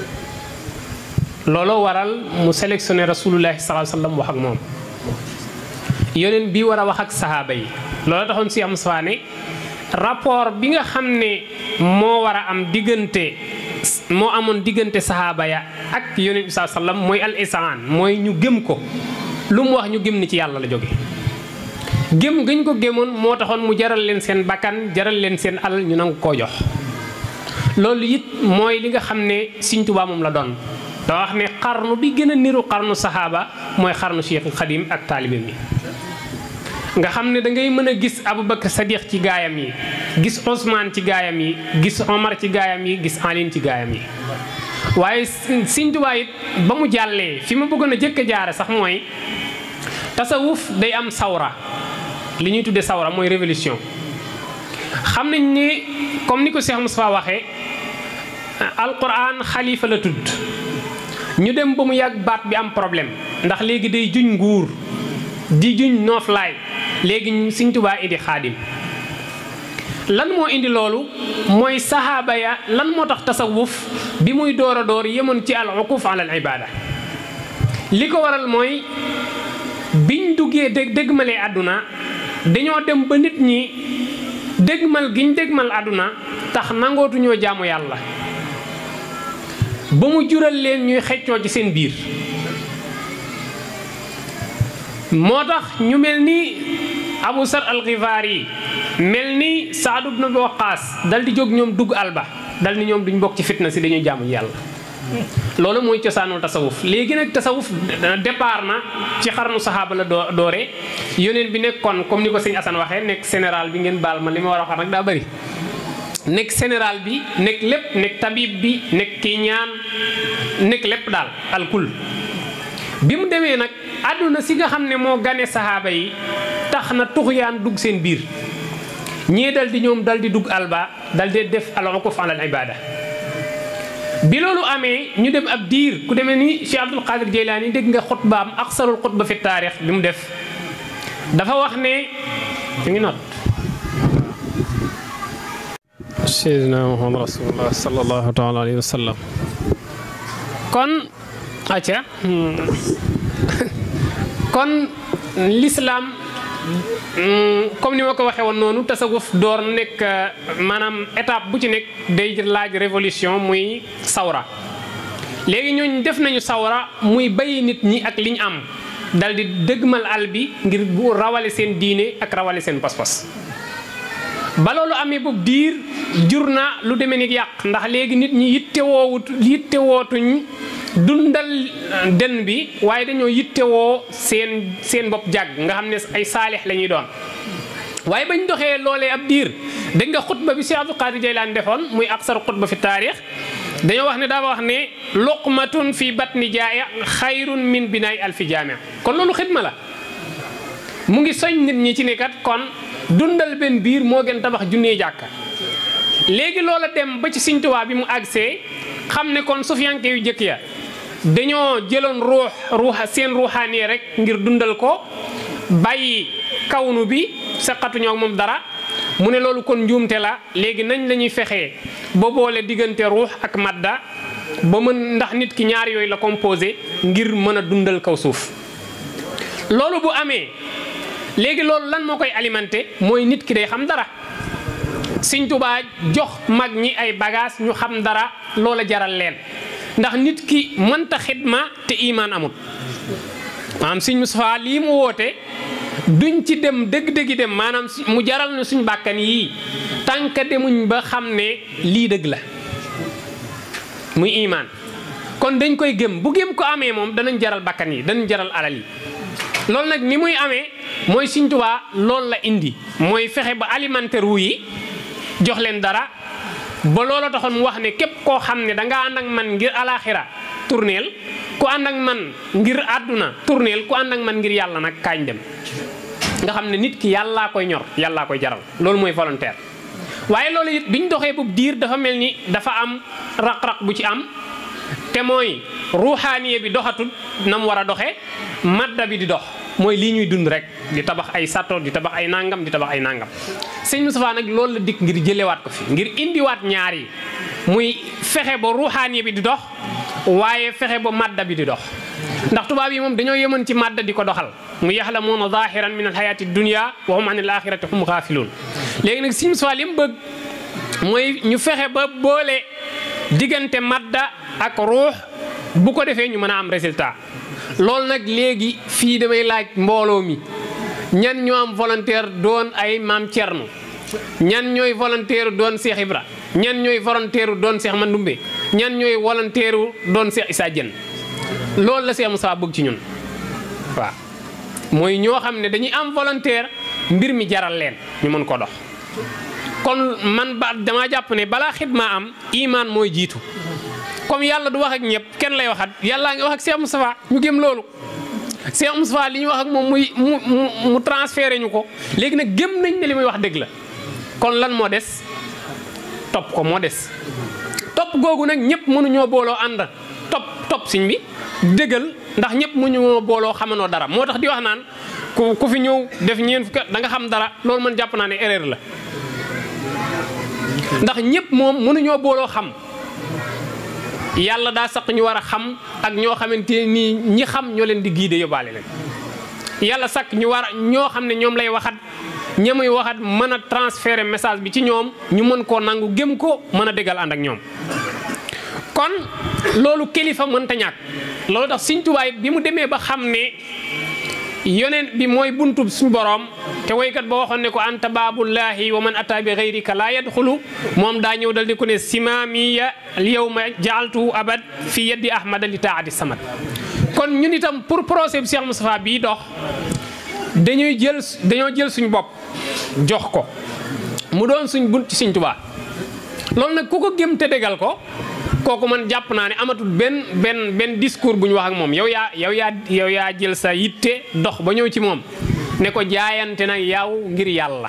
looloo waral mu sélectionné rasulullahi sallallahu alayhi wasallam wax ak moom yoneen bi war a wax ak sahaaba yi looloo taxoon si am sfaane rapport bi nga xam ne moo war a am diggante moo amoon diggante sahaaba ya ak yoneen bi sallallahu alayhi wasallam mooy al isaan mooy ñu gëm ko lu mu wax ñu gëm ni ci yàlla la jóge gëm gañ ko gémoon moo taxoon mu jaral leen seen bakkan jaral leen seen alal ñu nangu koo jox loolu it mooy li nga xam ne Sëriñ Tuubaa moom la doon da wax ne xarnu bi gën a niru xarnu saxaaba mooy xarnu Cheikh Xadim ak taalibe mi nga xam ne da ngay mën a gis Aboubacar Sadiq ci gaayam yi gis Ousmane ci gaayam yi gis Omar ci gaayam yi gis Aline ci gaayam yi waaye Sëriñ Tuubaa it ba mu jàllee fi ma bëggoon a jëkk a jaare sax mooy tasawuf day am sawra li ñuy tuddee sawra mooy révolution xam nañ ne comme ni ko Cheikh Moustapha waxee alquran xalifa la tudd ñu dem ba mu yàgg baat bi am problème ndax léegi day juñ nguur di juñ nooflaay léegi Sëriñ Tuubaa indi xaadim lan moo indi loolu mooy sahaaba ya lan moo tax tasawuf bi muy door a door yemoon ci al uquf ala al ibada li ko waral mooy biñ duggee dég dégmalee àdduna dañoo dem ba nit ñi dégmal giñ dégmal àdduna tax nangootuñoo jaamu yàlla ba mu jural leen ñuy xeccoo ci seen biir moo tax ñu mel ni Abu Sar al-Ghifari yi mel ni Saad ibn Abi Waqqas dal di jóg ñoom dugg alba dal ni ñoom duñ bokk ci fitna si dañuy jaamu yàlla loolu mooy cosaanul tasawuf léegi nag tasawuf départ na ci xarnu saxaaba la doo doore yoneen bi nekkoon comme ni ko sëñ Assane waxee nekk général bi ngeen baal ma li ma war a wax nag daa bëri nekk général bi nekk lépp nekk tabib bi nekk kii ñaan nekk lépp daal alkul bi mu demee nag àdduna si nga xam ne moo gane saxaaba yi tax na tuxyaan dugg seen biir ñii dal di ñoom dal di dugg alba dal di def al uquf ala al ibada bi loolu amee ñu dem ab diir ku demee ni Cheikh Abdul Qadir Jeylaani dégg nga xutbaam aksarul xutba fi taarix bi mu def dafa wax ne ñu ngi not Seydina Muhammad rasulullah sallallahu taala alayhi wa sallam kon acca kon l'islam comme ni ma ko waxee woon noonu tasawuf door nekk maanaam étape bu ci nekk day laaj révolution muy sawra léegi ñooñ def nañu sawra muy bàyyi nit ñi ak li ñu am dal di dëgmal al bi ngir bu rawale seen diine ak rawale seen pas-pas ba loolu amee boobu diir jur na lu demee ni yàq ndax léegi nit ñi yittewoowut yittewootuñ dundal den bi waaye dañoo yittewoo seen seen bopp jàgg nga xam ne ay saalix la ñuy doon waaye bañ doxee loolee ab diir dégg nga xutba bi Cheikh Abdul Qadir Jaylaan defoon muy aksar xutba fi taarix dañoo wax ne daa wax ne luqmatun fi batni jaaya xayrun min binaay alfi jaamia kon loolu xidma la mu ngi soñ nit ñi ci ne kat kon dundal benn biir moo gën tabax junnee jàkka léegi loola dem ba ci Sëriñ Tuubaa bi mu agsee xam ne kon sufiyanke yu jëkk ya dañoo jëloon ruux ruuxa seen ruuxaani rek ngir dundal ko bàyyi kawnu bi saqatuñoo ak moom dara mu ne loolu kon njuumte la léegi nañ la ñuy fexee ba boole diggante ruux ak madda ba mën ndax nit ki ñaar yooyu la composé ngir mën a dundal kaw suuf loolu bu amee léegi loolu lan moo koy alimenté mooy nit ki day xam dara Sëñ Tuubaa jox mag ñi ay bagage ñu xam dara loola jaral leen ndax nit ki mënta xidma te imaan amul maanaam Sëñ Mustafaa lii mu woote duñ ci dem dëgg-dëggi dem maanaam mu jaral na suñ bàkkan yii tànk demuñ ba xam ne lii dëgg la muy imaan kon dañ koy gëm bu gëm ko amee moom danañ jaral bàkkan yi danañ jaral alal yi loolu nag ni muy amee mooy Sëñ Tuubaa loolu la indi mooy fexe ba alimentaire wu yi jox leen dara ba loola taxoon mu wax ne képp koo xam ne dangaa ànd ak man ngir alaxira tourneel ku ànd ak man ngir àdduna tourneel ku ànd ak man ngir yàlla nag kaañ dem nga xam ne nit ki yàllaa koy ñor yàllaa koy jaral loolu mooy volontaire waaye loolu it biñ doxee bu diir dafa mel ni dafa am raq-raq bu ci am te mooy ruuxaaniye bi doxatut na mu war a doxee madda bi di dox mooy lii ñuy dund rek di tabax ay sato di tabax ay nangam di tabax ay nangam sëñ Moustapha nag loolu la dikk ngir jëlewaat ko fi ngir indiwaat ñaar yi muy fexe ba ruuxaaniye bi di dox waaye fexe ba madda bi di dox ndax tubaab yi moom dañoo yemoon ci madda di ko doxal mu yaxlamuuna zahiran min alxayati dunia wa hum an al axirati hum xaafiluun léegi nag sëñ Moustapha li mu bëgg mooy ñu fexe ba boole diggante madda ak ruux bu ko defee ñu mën a am résultat loolu nag léegi fii damay laaj mbooloo mi ñan ñoo am volontaire doon ay maam Thierno ñan ñooy volontaire doon Cheikh Ibra ñan ñooy volontaire doon Cheikh Mandoumbe ñan ñooy volontaire doon Cheikh Issa Diène loolu la Cheikh Moussa bëgg ci ñun waaw mooy ñoo xam ne dañuy am volontaire mbir mi jaral leen ñu mën ko dox kon man ba dama jàpp ne balaa xidma am imaan mooy jiitu comme yàlla du wax ak ñëpp kenn lay waxat yàllaa ngi wax ak Cheikh Moustapha ñu gëm loolu Cheikh Moustapha li ñu wax ak moom muy mu mu transféré ñu ko léegi nag gëm nañ ne li muy wax dëgg la kon lan moo des topp ko moo des topp googu nag ñëpp mënuñoo booloo ànd topp topp siñ bi dëggal ndax ñëpp mënuñoo booloo xamanoo dara moo tax di wax naan ku ku fi ñëw def ñeen fukk da nga xam dara loolu man jàpp naa ne erreur la ndax ñëpp moom mënuñoo booloo xam yàlla daa saq ñu war a xam ak ñoo xamante nii ñi xam ñoo leen di guider yóbbaale leen yàlla sakk ñu war a ñoo xam ne ñoom lay waxat ñamuy waxat mën a transférer message bi ci ñoom ñu mën koo nangu gëm ko mën a déggal ànd ak ñoom kon loolu kilifa mënta ñàkk loolu tax Sëñ Tuubaa bi mu demee ba xam ne yoneen bi mooy buntub suñu boroom te woykat ba waxoon ne ko anta baabullahi wa man ata bi gayrika laa yadxulu moom daa ñëw dal di ko ne simaamiya al yawma jaaltuhu abad fi yaddi ahmada li taati samad kon ñun itam pour procès bi Cheikh Moustapha bii dox dañuy jël dañoo jël suñu bopp jox ko mu doon suñ bunt ci Sëñ Tuubaa loolu nag ku ko gëm te dégal ko kooku man jàpp naa ne amatul benn benn benn discours bu ñu wax ak moom yow yaa yow yaa yow yaa jël sa yitte dox ba ñëw ci moom ne ko jaayante nag yow ngir yàlla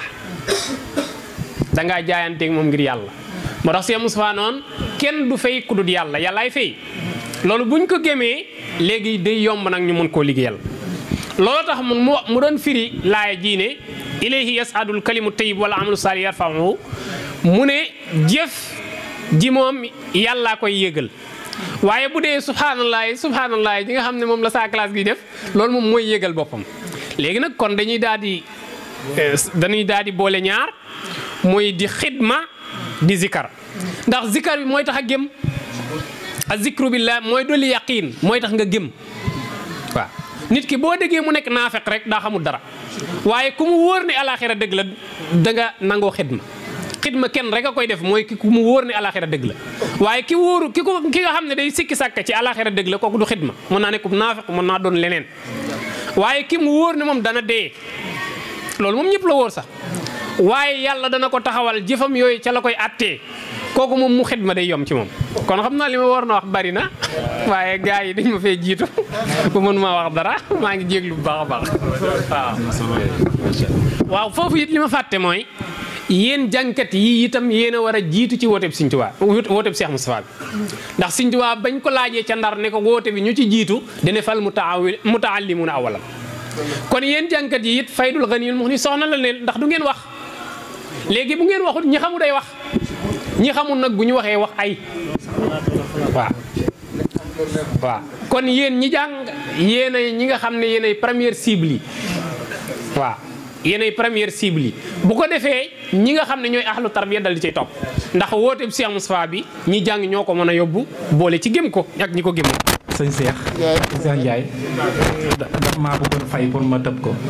dangaa jaayanteeg moom ngir yàlla moo tax Cheikh Moustapha noonu kenn du fay ku dul yàlla yàllaay fay loolu buñ ko gémee léegi day yomb nag ñu mën koo liggéeyal loolu tax mun mu doon firi laaya jiine ilayhi yasadul kalimu tayyib wala amalu saali yarfa'uhu mu ne jëf ji moom yàllaa koy yëgal waaye bu dee subhanallah subhanallah ji nga xam ne moom la saa classe gi def loolu moom mooy yëgal boppam léegi nag kon dañuy daal di dañuy daal di boole ñaar mooy di xidma di zikar ndax zikar bi mooy tax a gëm a zikru billah mooy dolli yaqiin mooy tax nga gëm waaw nit ki boo déggee mu nekk naafeq rek daa xamul dara waaye ku mu wóor ne alaxira dëgg la da nga nangoo xidma xidma kenn rek a koy def mooy ki ku mu wóor ne alaxira dëgg la waaye ki wóoru ki ko ki nga xam ne day sikki sàkk ci alaxira dëgg la kooku du xidma mën naa nekk naafeq mën naa doon leneen waaye ki mu wóor ne moom dana dee loolu moom ñëpp la wóor sax waaye yàlla dana ko taxawal jëfam yooyu ca la koy attee kooku moom mu xidma day yom ci moom kon xam naa li ma war na wax bari na waaye gars yi dañ ma fee jiitu ba mën maa wax dara maa ngi jéglu bu baax a baax waaw waaw foofu it li ma fàtte mooy yéen jàngkat yi itam yéen a war a jiitu ci woote bi Sëñ Tuubaa woote bi Cheikh Moustapha bi ndax Sëñ Tuubaa bañ ko laajee ca ndar ne ko woote bi ñu ci jiitu dina fal mutaawi mutaallimuuna awalam kon yéen jàngkat yi it faydul ganiyul muxni soxna la ne ndax du ngeen wax léegi bu ngeen waxut ñi xamu day wax ñi xamul nag bu ñu waxee wax ay waaw waaw kon yéen ñi jàng yéen ay ñi nga xam ne yéen ay première cible yi waaw yéen ay première cible yi bu ko defee ñi nga xam ne ñooy ahlu tarbiya dal di cay topp ndax woote bi Cheikh Moustapha bi ñi jàng ñoo ko mën a yóbbu boole ci gëm ko ak ñi ko gëmul sëñ Cheikh Cheikh Ndiaye daf maa bëggoon fay pour ma tëb ko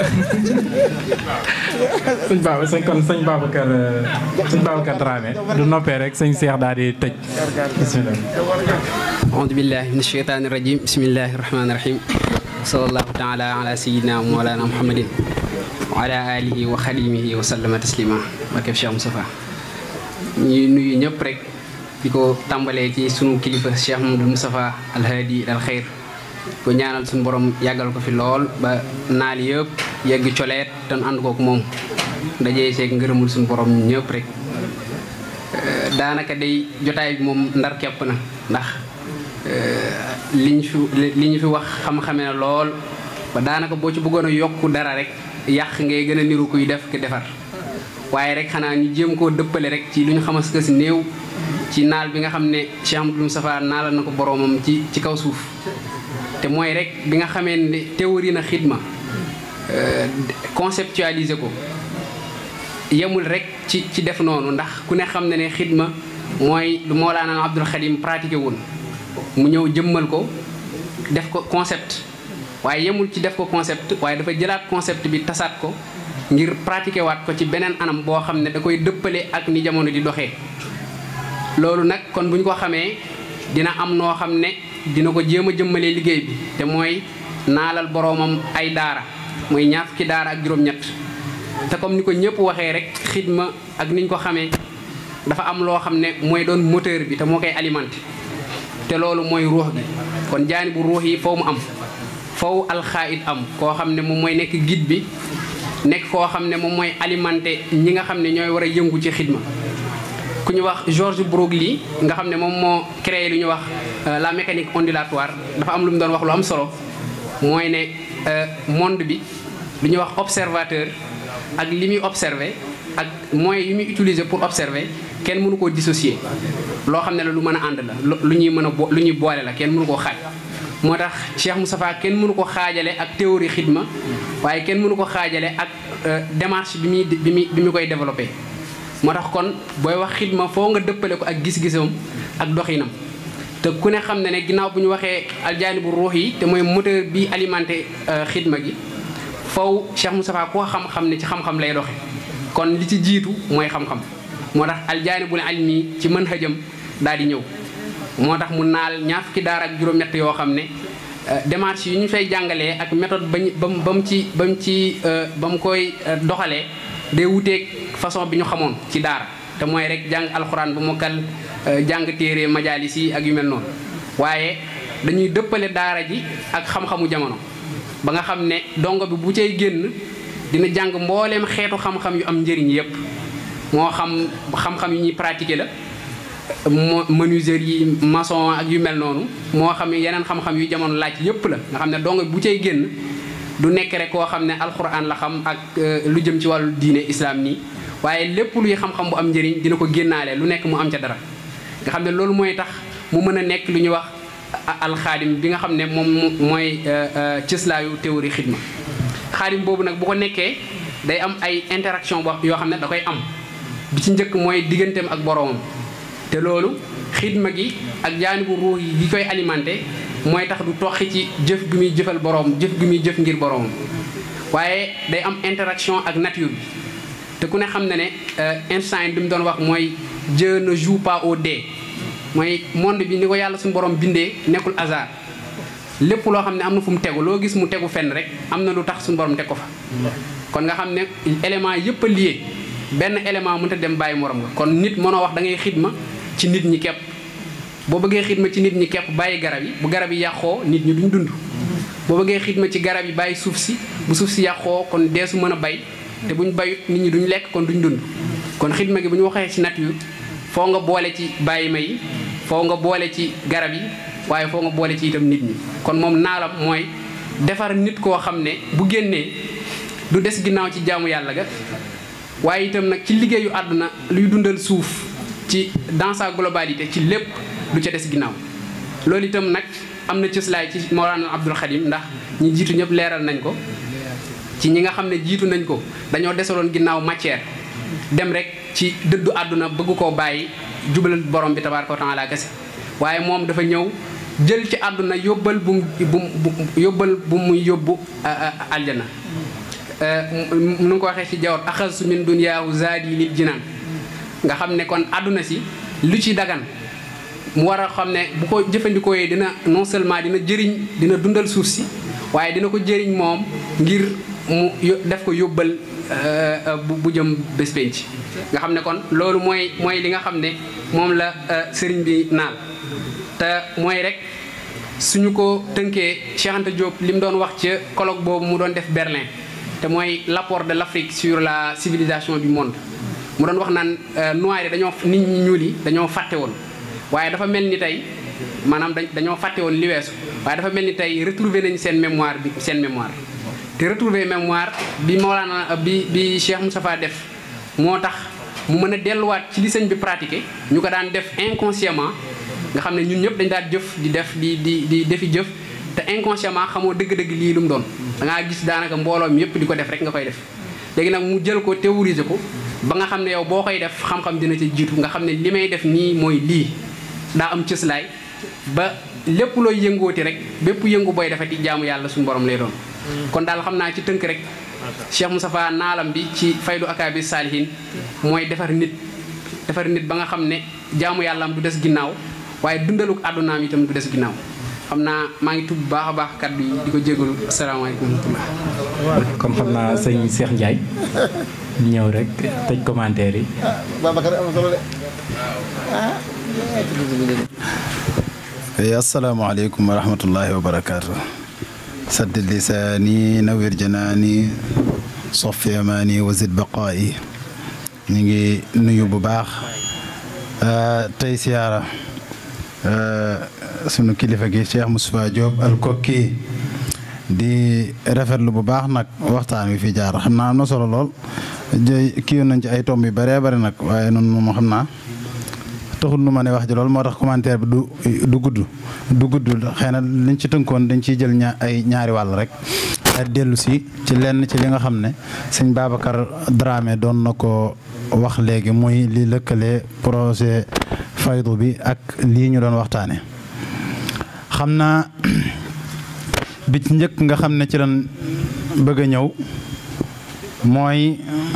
sëñ Baba sëñ kon sëñ Babacar sëñ Babacar Dramé du noppee rek sëñ Cheikh daal di tëj bismillah aoudu billahi min asheytaani rajim bismillahi rahmaani rahim wa sallallahu taala ala sayidina wa mawlana muhammadin wa ala alihi wa xadimihi wa sallama taslima barkeb Cheikh Moustapha ñuy nuyu ñëpp rek di ko tàmbalee ci sunu kilifa Cheikh Mamadou Moustapha alhaadi al xeyr ko ñaanal suñu borom yàggal ko fi lool ba naal yëpp yegg coleet te nu ànd kook moom dajee seeg ngërëmul suñu borom ñëpp rek daanaka day jotaay bi moom ndar kepp na ndax li ñu fi li ñu fi wax xam-xame na lool ba daanaka boo ci bëggoon a yokk dara rek yàq ngay gën a niru kuy def ki defar waaye rek xanaa ñu jéem koo dëppale rek ci lu ñu xamas que si néew ci naal bi nga xam ne Cheikh Amadou Moustapha naalal na ko boroomam ci ci kaw suuf te mooy rek bi nga xamee ne théorie na xidma conceptualiser ko yemul rek ci ci def noonu ndax ku ne xam ne ne xidma mooy lu Mawlaana Abdul Xadim pratiqué woon mu ñëw jëmmal ko def ko concept waaye yemul ci def ko concept waaye dafa jëlaat concept bi tasaat ko ngir pratiquer waat ko ci beneen anam boo xam ne da koy dëppale ak ni jamono di doxee loolu nag kon bu ñu ko xamee dina am noo xam ne dina ko jéem a jëmmalee liggéey bi te mooy naalal boroomam ay daara mooy ñaar fukki daara ak juróom-ñett te comme ni ko ñëpp waxee rek xidma ak niñ ko xamee dafa am loo xam ne mooy doon moteur bi te moo koy alimenté te loolu mooy ruux gi kon jaani bu ruux yi foo mu am faw alxaid am koo xam ne moom mooy nekk guide bi nekk koo xam ne moom mooy alimenté ñi nga xam ne ñooy war a yëngu ci xidma ku ñu wax George Broglie nga xam ne moom moo créé lu ñu wax la mécanique ondulatoire dafa am lu mu doon wax lu am solo mooy ne monde bi lu ñuy wax observateur ak li muy observé ak moyens yi muy utiliser pour observer kenn mënu koo dissocier loo xam ne la lu mën a ànd la lu ñuy mën a bo lu ñuy boole la kenn mënu koo xaaj moo tax Cheikh Moustapha kenn mënu ko xaajale ak théorie xidma waaye kenn mënu ko xaajale ak démarche bi muy bi muy bi mu koy développé. moo tax kon booy wax xidma foo nga dëppale ko ak gis-gisam ak doxinam te ku ne xam ne ne ginnaaw bu ñu waxee aljaani bu ruux yi te mooy moteur bi alimenté xidma gi faw Cheikh Moustapha koo xam-xam ne ci xam-xam lay doxe kon li ci jiitu mooy xam-xam moo tax aljaani bul almi ci mën xëjam daal di ñëw moo tax mu naal ñaar fukki daara ak juróom-ñett yoo xam ne démarche yi ñu fay jàngalee ak méthode bañ ba mu ba mu ci ba mu ci ba mu koy doxalee day wuteeg façon bi ñu xamoon ci daara te mooy rek jàng alxuraan bu mokkal jàng téere majaalis yi ak yu mel noonu waaye dañuy dëppale daara ji ak xam-xamu jamono ba nga xam ne dongo bi bu cay génn dina jàng mbooleem xeetu xam-xam yu am njëriñ yépp moo xam xam-xam yu ñuy pratiquer la mo menuiserie yi maçon ak yu mel noonu moo xam yeneen xam-xam yu jamono laaj yépp la nga xam ne dongo bi bu cay génn du nekk rek koo xam ne alxuraan la xam ak lu jëm ci wàllu diine islam nii waaye lépp luy xam-xam bu am njëriñ dina ko génnaale lu nekk mu am ca dara nga xam ne loolu mooy tax mu mën a nekk lu ñuy wax alxaadim bi nga xam ne moom mooy cëslaayu théorie xidma xaadim boobu nag bu ko nekkee day am ay interaction boo yoo xam ne da koy am bi ci njëkk mooy digganteem ak boroomam te loolu xidma gi ak jaanibu ruux yi koy alimenté mooy tax du toxi ci jëf gi muy jëfal boroom jëf gi muy jëf ngir boroomam waaye day am interaction ak nature bi te ku ne xam ne ne Einstein bi mu doon wax mooy Dieu ne joue pas au dé mooy monde bi ni ko yàlla suñu borom bindee nekkul hasard lépp loo xam ne am na fu mu tegu loo gis mu tegu fenn rek am na lu tax suñu borom teg ko fa kon nga xam ne élément yëpp a lié benn élément mënut a dem bàyyi morom nga kon nit mënoo wax da ngay xidma ci nit ñi képp boo bëggee xidma ci nit ñi képp bàyyi garab yi bu garab yi yàqoo nit ñi duñ dund boo bëggee xidma ci garab yi bàyyi suuf si bu suuf si yàqoo kon deesu mën a bay te buñ bayut nit ñi duñ lekk kon duñ dund kon xidma gi bu ñu waxee ci nature foo nga boole ci bàyyi ma yi foo nga boole ci garab yi waaye foo nga boole ci itam nit ñi kon moom naalam mooy defar nit koo xam ne bu génnee du des ginnaaw ci jaamu yàlla ga waaye itam nag ci liggéeyu àdduna luy dundal suuf ci dans sa globalité ci lépp du ca des ginnaaw loolu itam nag am na cëslaay ci Mawlana Abdul Xadim ndax ñi jiitu ñëpp leeral nañ ko ci ñi nga xam ne jiitu nañ ko dañoo desaloon ginnaaw matière dem rek ci dëddu àdduna bëgg koo bàyyi jubalal borom bi tabaaraka wa taala kese waaye moom dafa ñëw jël ci àdduna yóbbal bu mu bu yóbbal bu muy yóbbu aljana nu nga ko waxee ci jawat axasu min dunyaahu zaadi lil jinaan nga xam ne kon àdduna si lu ci dagan mu war a xam ne bu ko jëfandikoo yee dina non seulement dina jëriñ dina dundal suuf si waaye dina ko jëriñ moom ngir mu def ko yóbbal bu jëm bés penc nga xam ne kon loolu mooy mooy li nga xam ne moom la sëriñ bi naal te mooy rek suñu ko tënkee Cheikh Anta Diop li mu doon wax ca colloque boobu mu doon def Berlin te mooy l'apport de l'Afrique sur la civilisation du monde mu doon wax naan noir yi dañoo nit ñi ñuul yi dañoo fàtte woon waaye dafa mel ni tey maanaam dañoo fàtte woon li weesu waaye dafa mel ni tey retrouver nañ seen mémoire bi seen mémoire te retrouver mémoire bi Mawlana bi bi Cheikh Moustapha def moo tax mu mën a delluwaat ci li sëñ bi pratiqué ñu ko daan def inconsciemment nga xam ne ñun ñëpp dañ daan jëf di def di di di defi jëf te inconsciemment xamoo dëgg-dëgg lii lu mu doon da ngaa gis daanaka mbooloo mi yëpp di ko def rek nga koy def léegi nag mu jël ko théoriser ko ba nga xam ne yow boo koy def xam-xam dina ci jiitu nga xam ne li may def nii mooy lii daa am cëslaay ba lépp looy yëngooti rek bépp yëngu booy defati jaamu yàlla suñu borom lay doon kon daal xam naa ci tënk rek Cheikh Moustapha naalam bi ci faydu akaabi saalihin mooy defar nit defar nit ba nga xam ne jaamu yàllaam du des ginnaaw waaye dundaluk àddunaam itam du des ginnaaw xam naa maa ngi tudd bu baax a baax kaddu yi di ko jégalu asalaamaaleykum wa rahmatulah. comme xam naa sëñ Cheikh Ndiaye ñëw rek tëj commentaire yi. Babacar am na solo de ah. asalaamaaleykum wa rahmatullahi wa barakaatu. saddid lisaani nawir janaani sofi amaani wa zid baqaayi ñu ngi nuyu bu baax tey siyaara sunu kilifa gi Cheikh Moustapha Diop al kokki di rafetlu bu baax nag waxtaan wi fi jaar xam naa am na solo lool jëy kii yoon nañ ci ay tomb yu bëree bëri nag waaye noonu moom xam naa taxul nu ma ne wax ji lool moo tax commentaire bi du du gudd du gudd xëy na liñ ci tënkoon dañ ciy jël ña ay ñaari wàll rek a dellu si ci lenn ci li nga xam ne sëñ Babacar Dramé doon na ko wax léegi muy li lëkkale projet faydu bi ak lii ñu doon waxtaane xam naa bi ci njëkk nga xam ne ci lan bëgg a ñëw mooy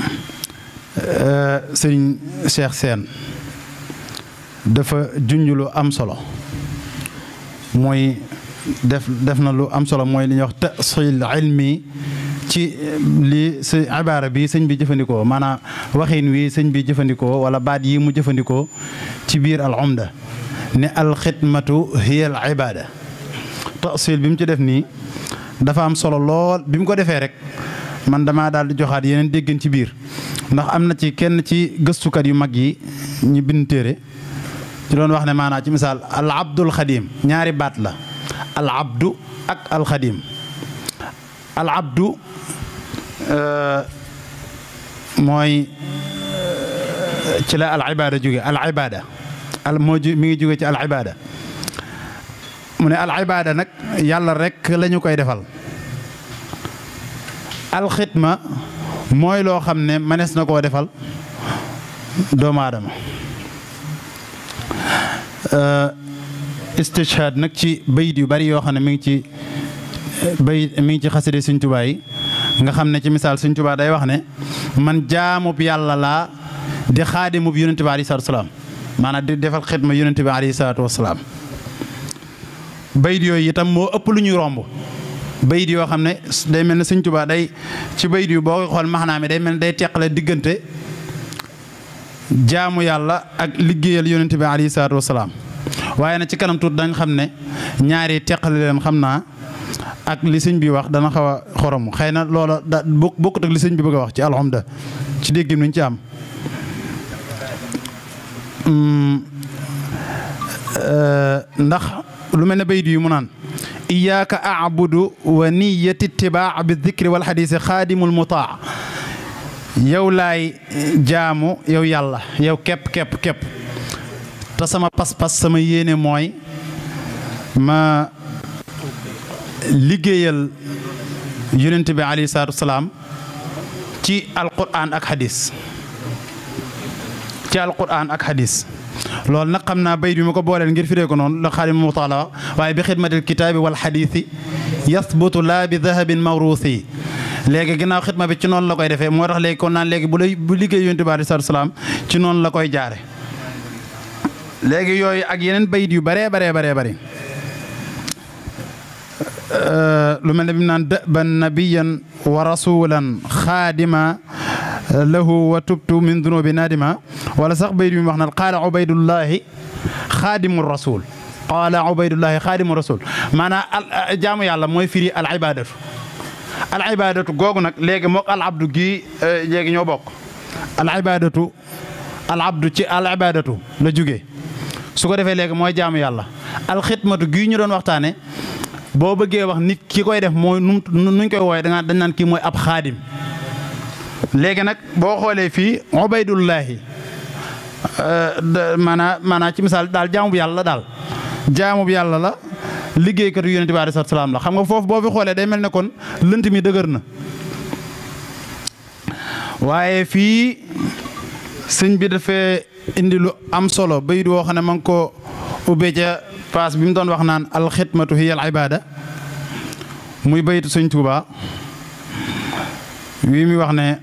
sëriñ Cheikh Sène dafa junj lu am solo mooy def def na lu am solo mooy li ñuy wax tasil ilmi ci li sa ibaara bi sëñ bi jëfandikoo maanaam waxin wi sëñ bi jëfandikoo wala baat yi mu jëfandikoo ci biir al umda ne al xidmatu hiya al ibada tasil bi mu ci def nii dafa am solo lool bi mu ko defee rek man damaa daal di joxaat yeneen déggin ci biir ndax am na ci kenn ci gëstukat yu mag yi ñi bind téere ci doon wax ne maanaam ci misaal al abdul xadim ñaari baat la al abdu ak al xadim al abdu mooy ci la al ibada jóge al ibada al moo mi ngi jóge ci al ibada mu ne al ibada nag yàlla rek la ñu koy defal al xidma mooy loo xam ne mënees na koo defal doomu aadama istishhad nag ci bayit yu bari yoo xam ne mi ngi ci bayit mi ngi ci xaside Sëñ Tuubaa yi nga xam ne ci misaal Sëñ Tuubaa day wax ne man jaamub yàlla laa di xaadimub yonente bi alayhi salaatu wasalaam maanaam di defal xidma yonente bi alayhi salaatu wasalaam bayit yooyu itam moo ëpp lu ñuy romb bayit yoo xam ne day mel ne Sëñ Tuubaa day ci bayit yu boo xool maxanaa mi day mel ne day teqale diggante jaamu yàlla ak liggéeyal yonente bi alayhi salaatu wasalaam waaye nag ci kanam tuut dañ xam ne ñaari teqale leen xam naa ak li sëñ bi wax dana xaw a xorom xëy na loola da bokkut ak li sëñ bi bëgg a wax ci alhamda ci déggim nañ ci am ndax lu mel ne bayit yu mu naan iyaaka abudu wa niyati itibaa bi dikri wal xadiisi xaadimul mutaa yow laay jaamu yow yàlla yow képp képp képp te sama pas-pas sama yéene mooy ma liggéeyal yonent bi alayhi salaatu wasalaam ci alquran ak xadis ci alquran ak xadis loolu nag xam naa bayit bi ma ko booleel ngir firee ko noonu la xaadim mutaala waaye bi xidmatil kitaabi wal xadiisi yasbutu laa bi dahabin mawruusi léegi ginnaaw xidma bi ci noonu la koy defee moo tax léegi kon naan léegi bu lay bu liggéey yonent bi alayhi salaatu salaam ci noonu la koy jaare léegi yooyu ak yeneen bayit yu baree baree baree bëri lu mel ne bi mu naan dëban nabiyan wa rasulan xaadima lahu wa tubtu min dunubi nadima wala sax bayit bi mu wax naan qaala ubaydullahi xaadimu rasul qaala ubaydullahi xaadimu rasul maanaam jaamu yàlla mooy firi al ibadatu al ibadatu googu nag léegi mook al abdu gii léegi ñoo bokk al ibadatu al abdu ci al ibadatu la jógee su ko defee léegi mooy jaamu yàlla al xidmatu gii ñu doon waxtaane boo bëggee wax nit ki koy def mooy nu nuñ koy wooye danga dañ naan kii mooy ab xaadim léegi nag boo xoolee fii ubaydullahi maanaa maanaa ci misaal daal jaamu bu yàlla daal jaamu bu yàlla la liggéeykatu yonent bi alayhi salaam la xam nga foofu boo fi xoolee day mel ne kon lënt mi dëgër na waaye fii sëñ bi dafee indi lu am solo bayit woo xam ne ma ngi ko ubbee ca paas bi mu doon wax naan alxidmatu hiya al ibada muy bayitu sëñ Tuuba wi mi wax ne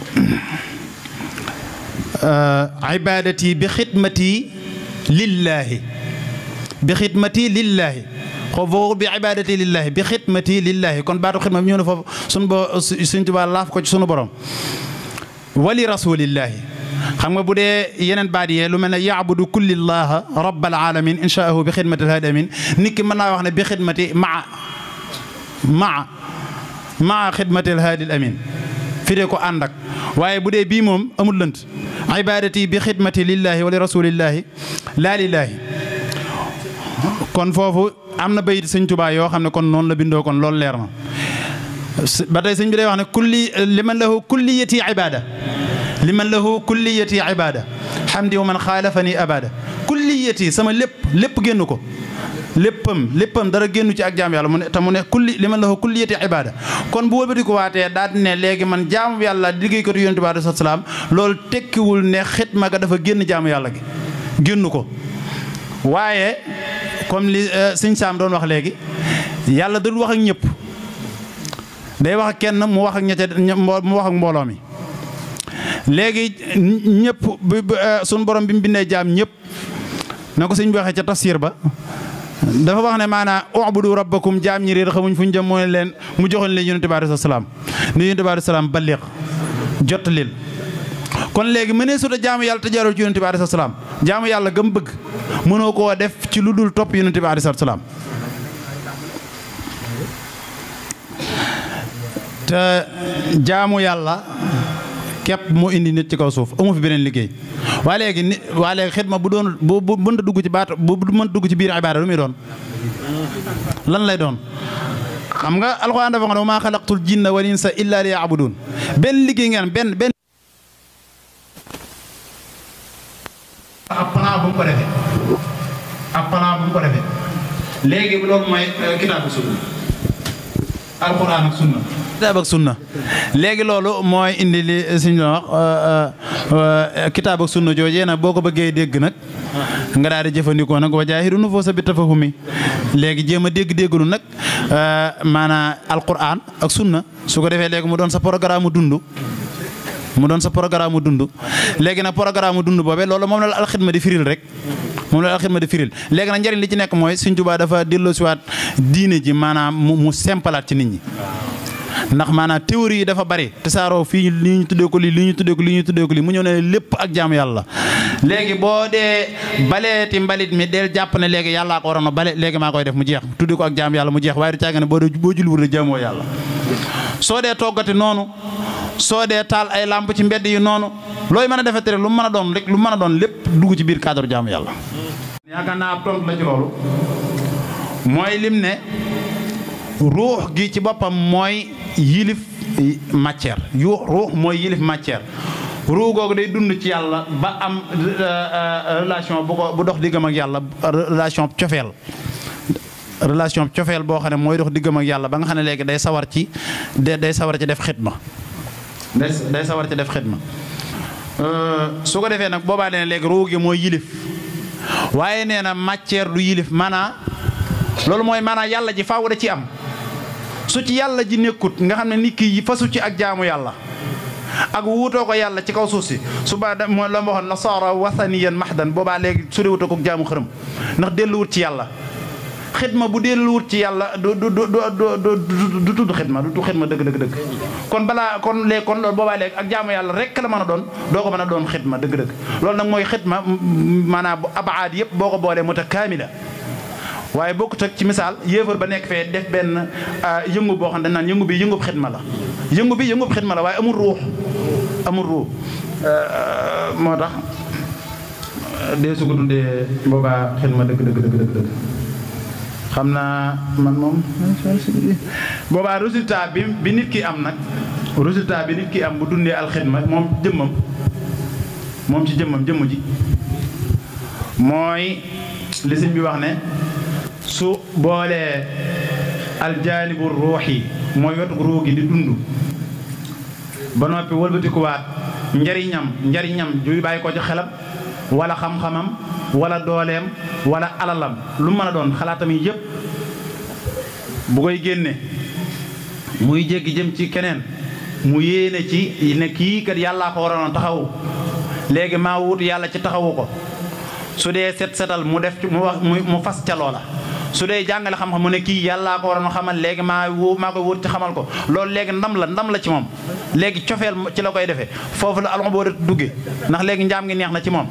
ibadati bi xidmati lillahi bi xidmati lillahi xoo boo bi ibadati lillahi bi xidmati lillahi kon baatu xidma bi ñëw na foofu sunu bo sëñ Tuuba laaf ko ci sunu borom wali rasulillahi xam nga bu dee yeneen baat yee lu mel ne yaabudu kullillaha rabbal alamin inshaahu bi xidmati alhaadi amin nit ki mën naa wax ne bi xidmati maa maa maa xidmati alhaadi amin firee ko ànd ak waaye bu dee bii moom amul lënt ibadati bi xidmati lillahi wa li rasulillahi laa lillahi kon foofu am na bayit sëñ Tuubaa yoo xam ne kon noonu la bindoo kon loolu leer na ba tey sëñ bi day wax ne kulli liman lahu kulliyati ibada liman lahu kulliyati ibada hamdi wa man xaalafani abada kulliyati sama lépp lépp génn ko léppam léppam dara génnu ci ak jaam yàlla mu ne te mu ne kulli liman lahu kulliyati ibada kon bu wëlbati ko waatee daal ne léegi man jaamu yàlla liggéeykatu yonent bi alayhi salaam loolu tekkiwul ne xitma ga dafa génn jaamu yàlla gi génn ko waaye comme li sëñ Saam doon wax léegi yàlla dul wax ak ñëpp day wax ak kenn mu wax ak ñette mu wax ak mbooloo mi léegi ñëpp suñu borom bi mu bindee jaam ñëpp na ko sëñ bi waxee ca tafsir ba dafa wax ne maanaam ubudu rabbakum jaam ñi réer xamuñ fu ñu jëm mooy leen mu joxoon leen yonente bi alayhi salaam ni yonente bi alayhi salaam balliq jot leen kon léegi mënee suta jaamu yàlla te jaarul ci yonente bi alayhi salaam jaamu yàlla gëm bëgg mënoo koo def ci lu dul topp yonente bi alayhi salaam te jaamu yàlla képp moo indi nit ci kaw suuf amu fi beneen liggéey waa léegi ni waa léegi xidma bu doon bu bu mënta dugg ci baat bu mënta dugg ci biir ibaada lu muy doon lan lay doon xam nga alxuraan dafa nga ne maa xalaqtul jinna wal insa illa li yaabudun benn liggéey ngeen benn benn ab plan bu mu ko defee ab plan bu mu ko defee léegi loolu mooy kitaabu sunna alxuraan ak sunna kitaab ak sunna léegi loolu mooy indi li suñ wax kitaab ak sunna joojee nag boo ko bëggee dégg nag nga daal di jëfandikoo nag wa jaahidu nufuusa bi tafahumi léegi jéem a dégg-dégglu nag maanaam alquran ak sunna su ko defee léegi mu doon sa programme mu dund mu doon sa programme mu dund léegi nag programme mu dund boobee loolu moom la alxidma di firil rek moom la alxidma di firil léegi nag njëriñ li ci nekk mooy Sëñ Tuubaa dafa delloosiwaat diine ji maanaam mu mu sempalaat ci nit ñi ndax maanaam théorie yi dafa bari te saaroo fii li ñu tuddee ko lii li ñu tuddee ko lii ñu tuddee ko lii mu ñëw ne lépp ak jaamu yàlla léegi boo dee baleeti mbalit mi del jàpp ne léegi yàllaa ko waroon a bale léegi maa koy def mu jeex tuddee ko ak jaamu yàlla mu jeex waaye du caaga ne boo dee boo julliwul rek jaamoo yàlla soo dee toggati noonu soo dee taal ay làmp ci mbedd yi noonu looy mën a defete rek lu mu mën a doon rek lu mu mën a doon lépp dugg ci biir cadre jaamu yàlla yaakaar naa ab tontu la ci loolu mooy lim ne ruux gi ci boppam mooy yilif matière yu ruux mooy yilif matière ruux googu day dund ci yàlla ba am relation bu ko bu dox diggam ak yàlla relation cofeel relation cofeel boo xam ne mooy dox diggam ak yàlla ba nga xam ne léegi day sawar ci day day sawar ci def xidma day day sawar ci def xidma su ko defee nag boobaa nee léegi ruux gi mooy yilif waaye nee na matière du yilif maanaa loolu mooy maanaa yàlla ji faaw da ci am su ci yàlla ji nekkut nga xam ne nit ki fasu ci ak jaamu yàlla ak wuutoo ko yàlla ci kaw suuf si suba da mooy la ma waxoon nasaara wasaniyan mahdan boobaa léegi su dee wutoo ko jaamu xërëm ndax delluwut ci yàlla xidma bu delluwut ci yàlla du du du du du tudd xidma du tudd xidma dëgg dëgg dëgg kon balaa kon léegi kon loolu boobaa léegi ak jaamu yàlla rek la mën a doon doo ko mën a doon xidma dëgg dëgg loolu nag mooy xidma maanaam abaad yëpp boo ko boolee mutakaamila waaye bokkut ak ci misaal yéefar ba nekk fee def benn yëngu boo xam ne dañ naan yëngu bi yëngub xidma la yëngu bi yëngub xidma la waaye amul ruux amul ruux moo tax dee su ko tuddee boobaa xidma dëgg dëgg dëgg dëgg dëgg xam naa man moom boobaa résultat bi bi nit ki am nag résultat bi nit ki am bu dundee alxidma moom jëmmam moom ci jëmmam jëmm ji mooy li sëñ bi wax ne su boolee aljaanibu ruux yi mooy wetu ruux gi di dund ba noppi wëlbatikuwaat njariñam njariñam juy bàyyi ko ci xelam wala xam-xamam wala dooleem wala alalam lu mën a doon xalaatam yi yëpp bu koy génne muy jéggi jëm ci keneen mu yéene ci ne kii kat yàllaa ko waroon a taxawu léegi maa wut yàlla ci taxawu ko su dee set setal mu def mu wax mu fas ca loola su dee jàngale xam-xam mu ne kii yàllaa ko waroon a xamal léegi maa woo maa koy wut ci xamal ko loolu léegi ndam la ndam la ci moom léegi cofeel ci la koy defee foofu la alxam boo dugge ndax léegi njaam ngi neex na ci moom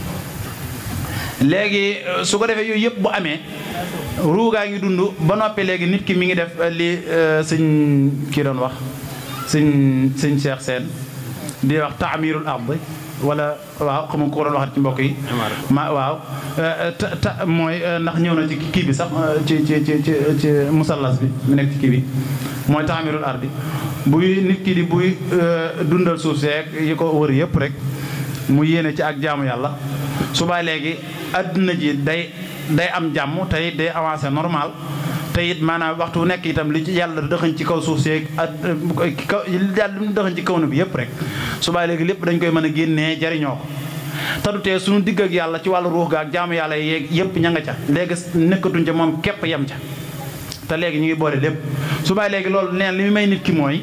léegi su ko defee yooyu yëpp bu amee ruugaa ngi dund ba noppi léegi nit ki mi ngi def li sëñ kii doon wax sëñ sëñ Cheikh Sène di wax taamirul ard wala waaw xam nga ko doon waxat ci mbokk yi ma waaw ta mooy ndax ñëw na ci kii bi sax ci ci ci ci ci musallas bi mu nekk ci kii bi mooy taamirul ardi buy nit ki di buy dundal suuf seeg yi ko wër yëpp rek mu yéene ci ak jaamu yàlla subaa léegi adduna ji day day am jàmm te it day avancé normal te it maanaam waxtu wu nekk itam li ci yàlla dëxañ ci kaw suuf seeg ak kaw yàlla lu mu dëxañ ci kaw na bi yëpp rek subaa léegi lépp dañ koy mën a génnee jariñoo ko te du tee suñu digg ak yàlla ci wàllu ruux ga ak jaamu yàlla yeeg yëpp ña nga ca léegi nekkatuñ ca moom képp yem ca te léegi ñu ngi boole lépp subaa léegi loolu neen li mu may nit ki mooy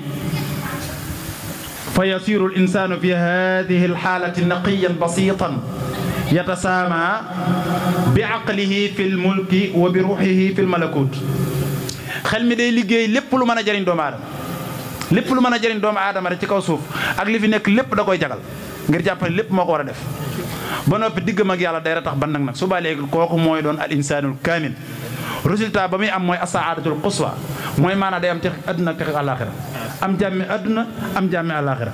fa yasiru l insanu fi hadihi l xaalati naqiyan basitan yatasaama bi aqlihi fi l mulki wa bi ruuxihi fi l malakut xel mi day liggéey lépp lu mën a jëriñ doomu aadama lépp lu mën a jëriñ doomu aadama rek ci kaw suuf ak li fi nekk lépp da koy jagal ngir jàpp ne lépp moo ko war a def ba noppi diggam ak yàlla day ratax ban nag nag suba léegi kooku mooy doon al insanul kaamil résultat ba muy am mooy asaadatul quswa mooy maanaam day am tex adduna ak tex àllaaxira am jàmmi adduna am jàmmi àllaaxira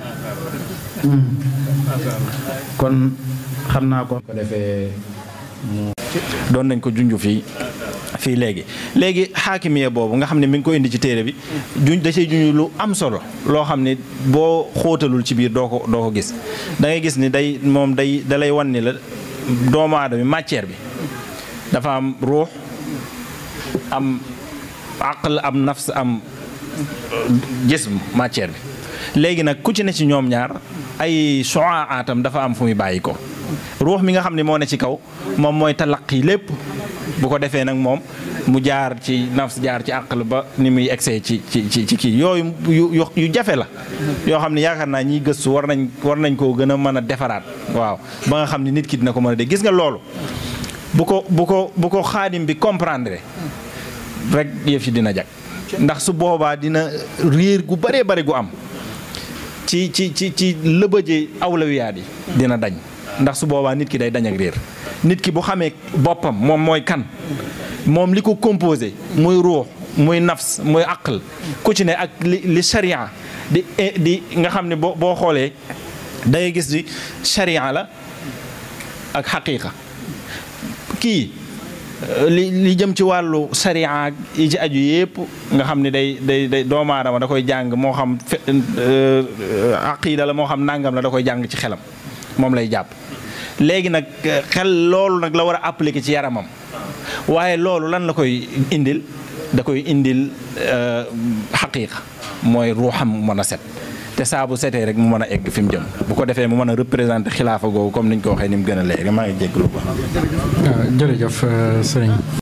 kon xam naa ko. ko defee doon nañ ko junj fii fii léegi léegi xaakimiya boobu nga xam ne mi ngi ko indi ci téere bi juñ da cee junj lu am solo loo xam ne boo xóotalul ci biir doo ko doo ko gis da ngay gis ni day moom day da lay wan ni la doomu aadama matière bi dafa am ruux am aql am nafs am jism matière bi léegi nag ku ci ne ci ñoom ñaar ay soaatam dafa am fu muy bàyyi ko ruux mi nga xam ne moo ne ci kaw moom mooy talaqi lépp bu ko defee nag moom mu jaar ci nafs jaar ci àqal ba ni muy egsee ci ci ci ci kii yooyu yu yu jafe la yoo xam ne yaakaar naa ñiy gëstu war nañ war nañ koo gën a mën a defaraat waaw ba nga xam ne nit ki dina ko mën a dégg gis nga loolu bu ko bu ko bu ko xaadim bi comprendre rek yëf yi dina jag ndax su boobaa dina réer gu bëree bëri gu am ci ci ci ci lëbëje awlawiyaat yi dina dañ ndax su boobaa nit ki day dañ ak réer nit ki bu xamee boppam moom mooy kan moom li ko composé muy ruux muy nafs muy aql ku ci ne ak li li sharia di di nga xam ne boo boo xoolee da ngay gis di sharia la ak xaqiqa kii li li jëm ci wàllu sharia yi ci aju yépp nga xam ne day day day doomu aadama da koy jàng moo xam fe aqida la moo xam nangam la da koy jàng ci xelam moom lay jàpp léegi nag xel loolu nag la war a appliquer ci yaramam waaye loolu lan la koy indil da koy indil xaqiiqa mooy ruuxam mën a set te saa bu setee rek mu mën a egg fi mu jëm bu ko defee mu mën a représenter xilaafa googu comme niñ ko waxee ni mu gën a léegi maa ngi jégalu ba jërëjëf sëriñ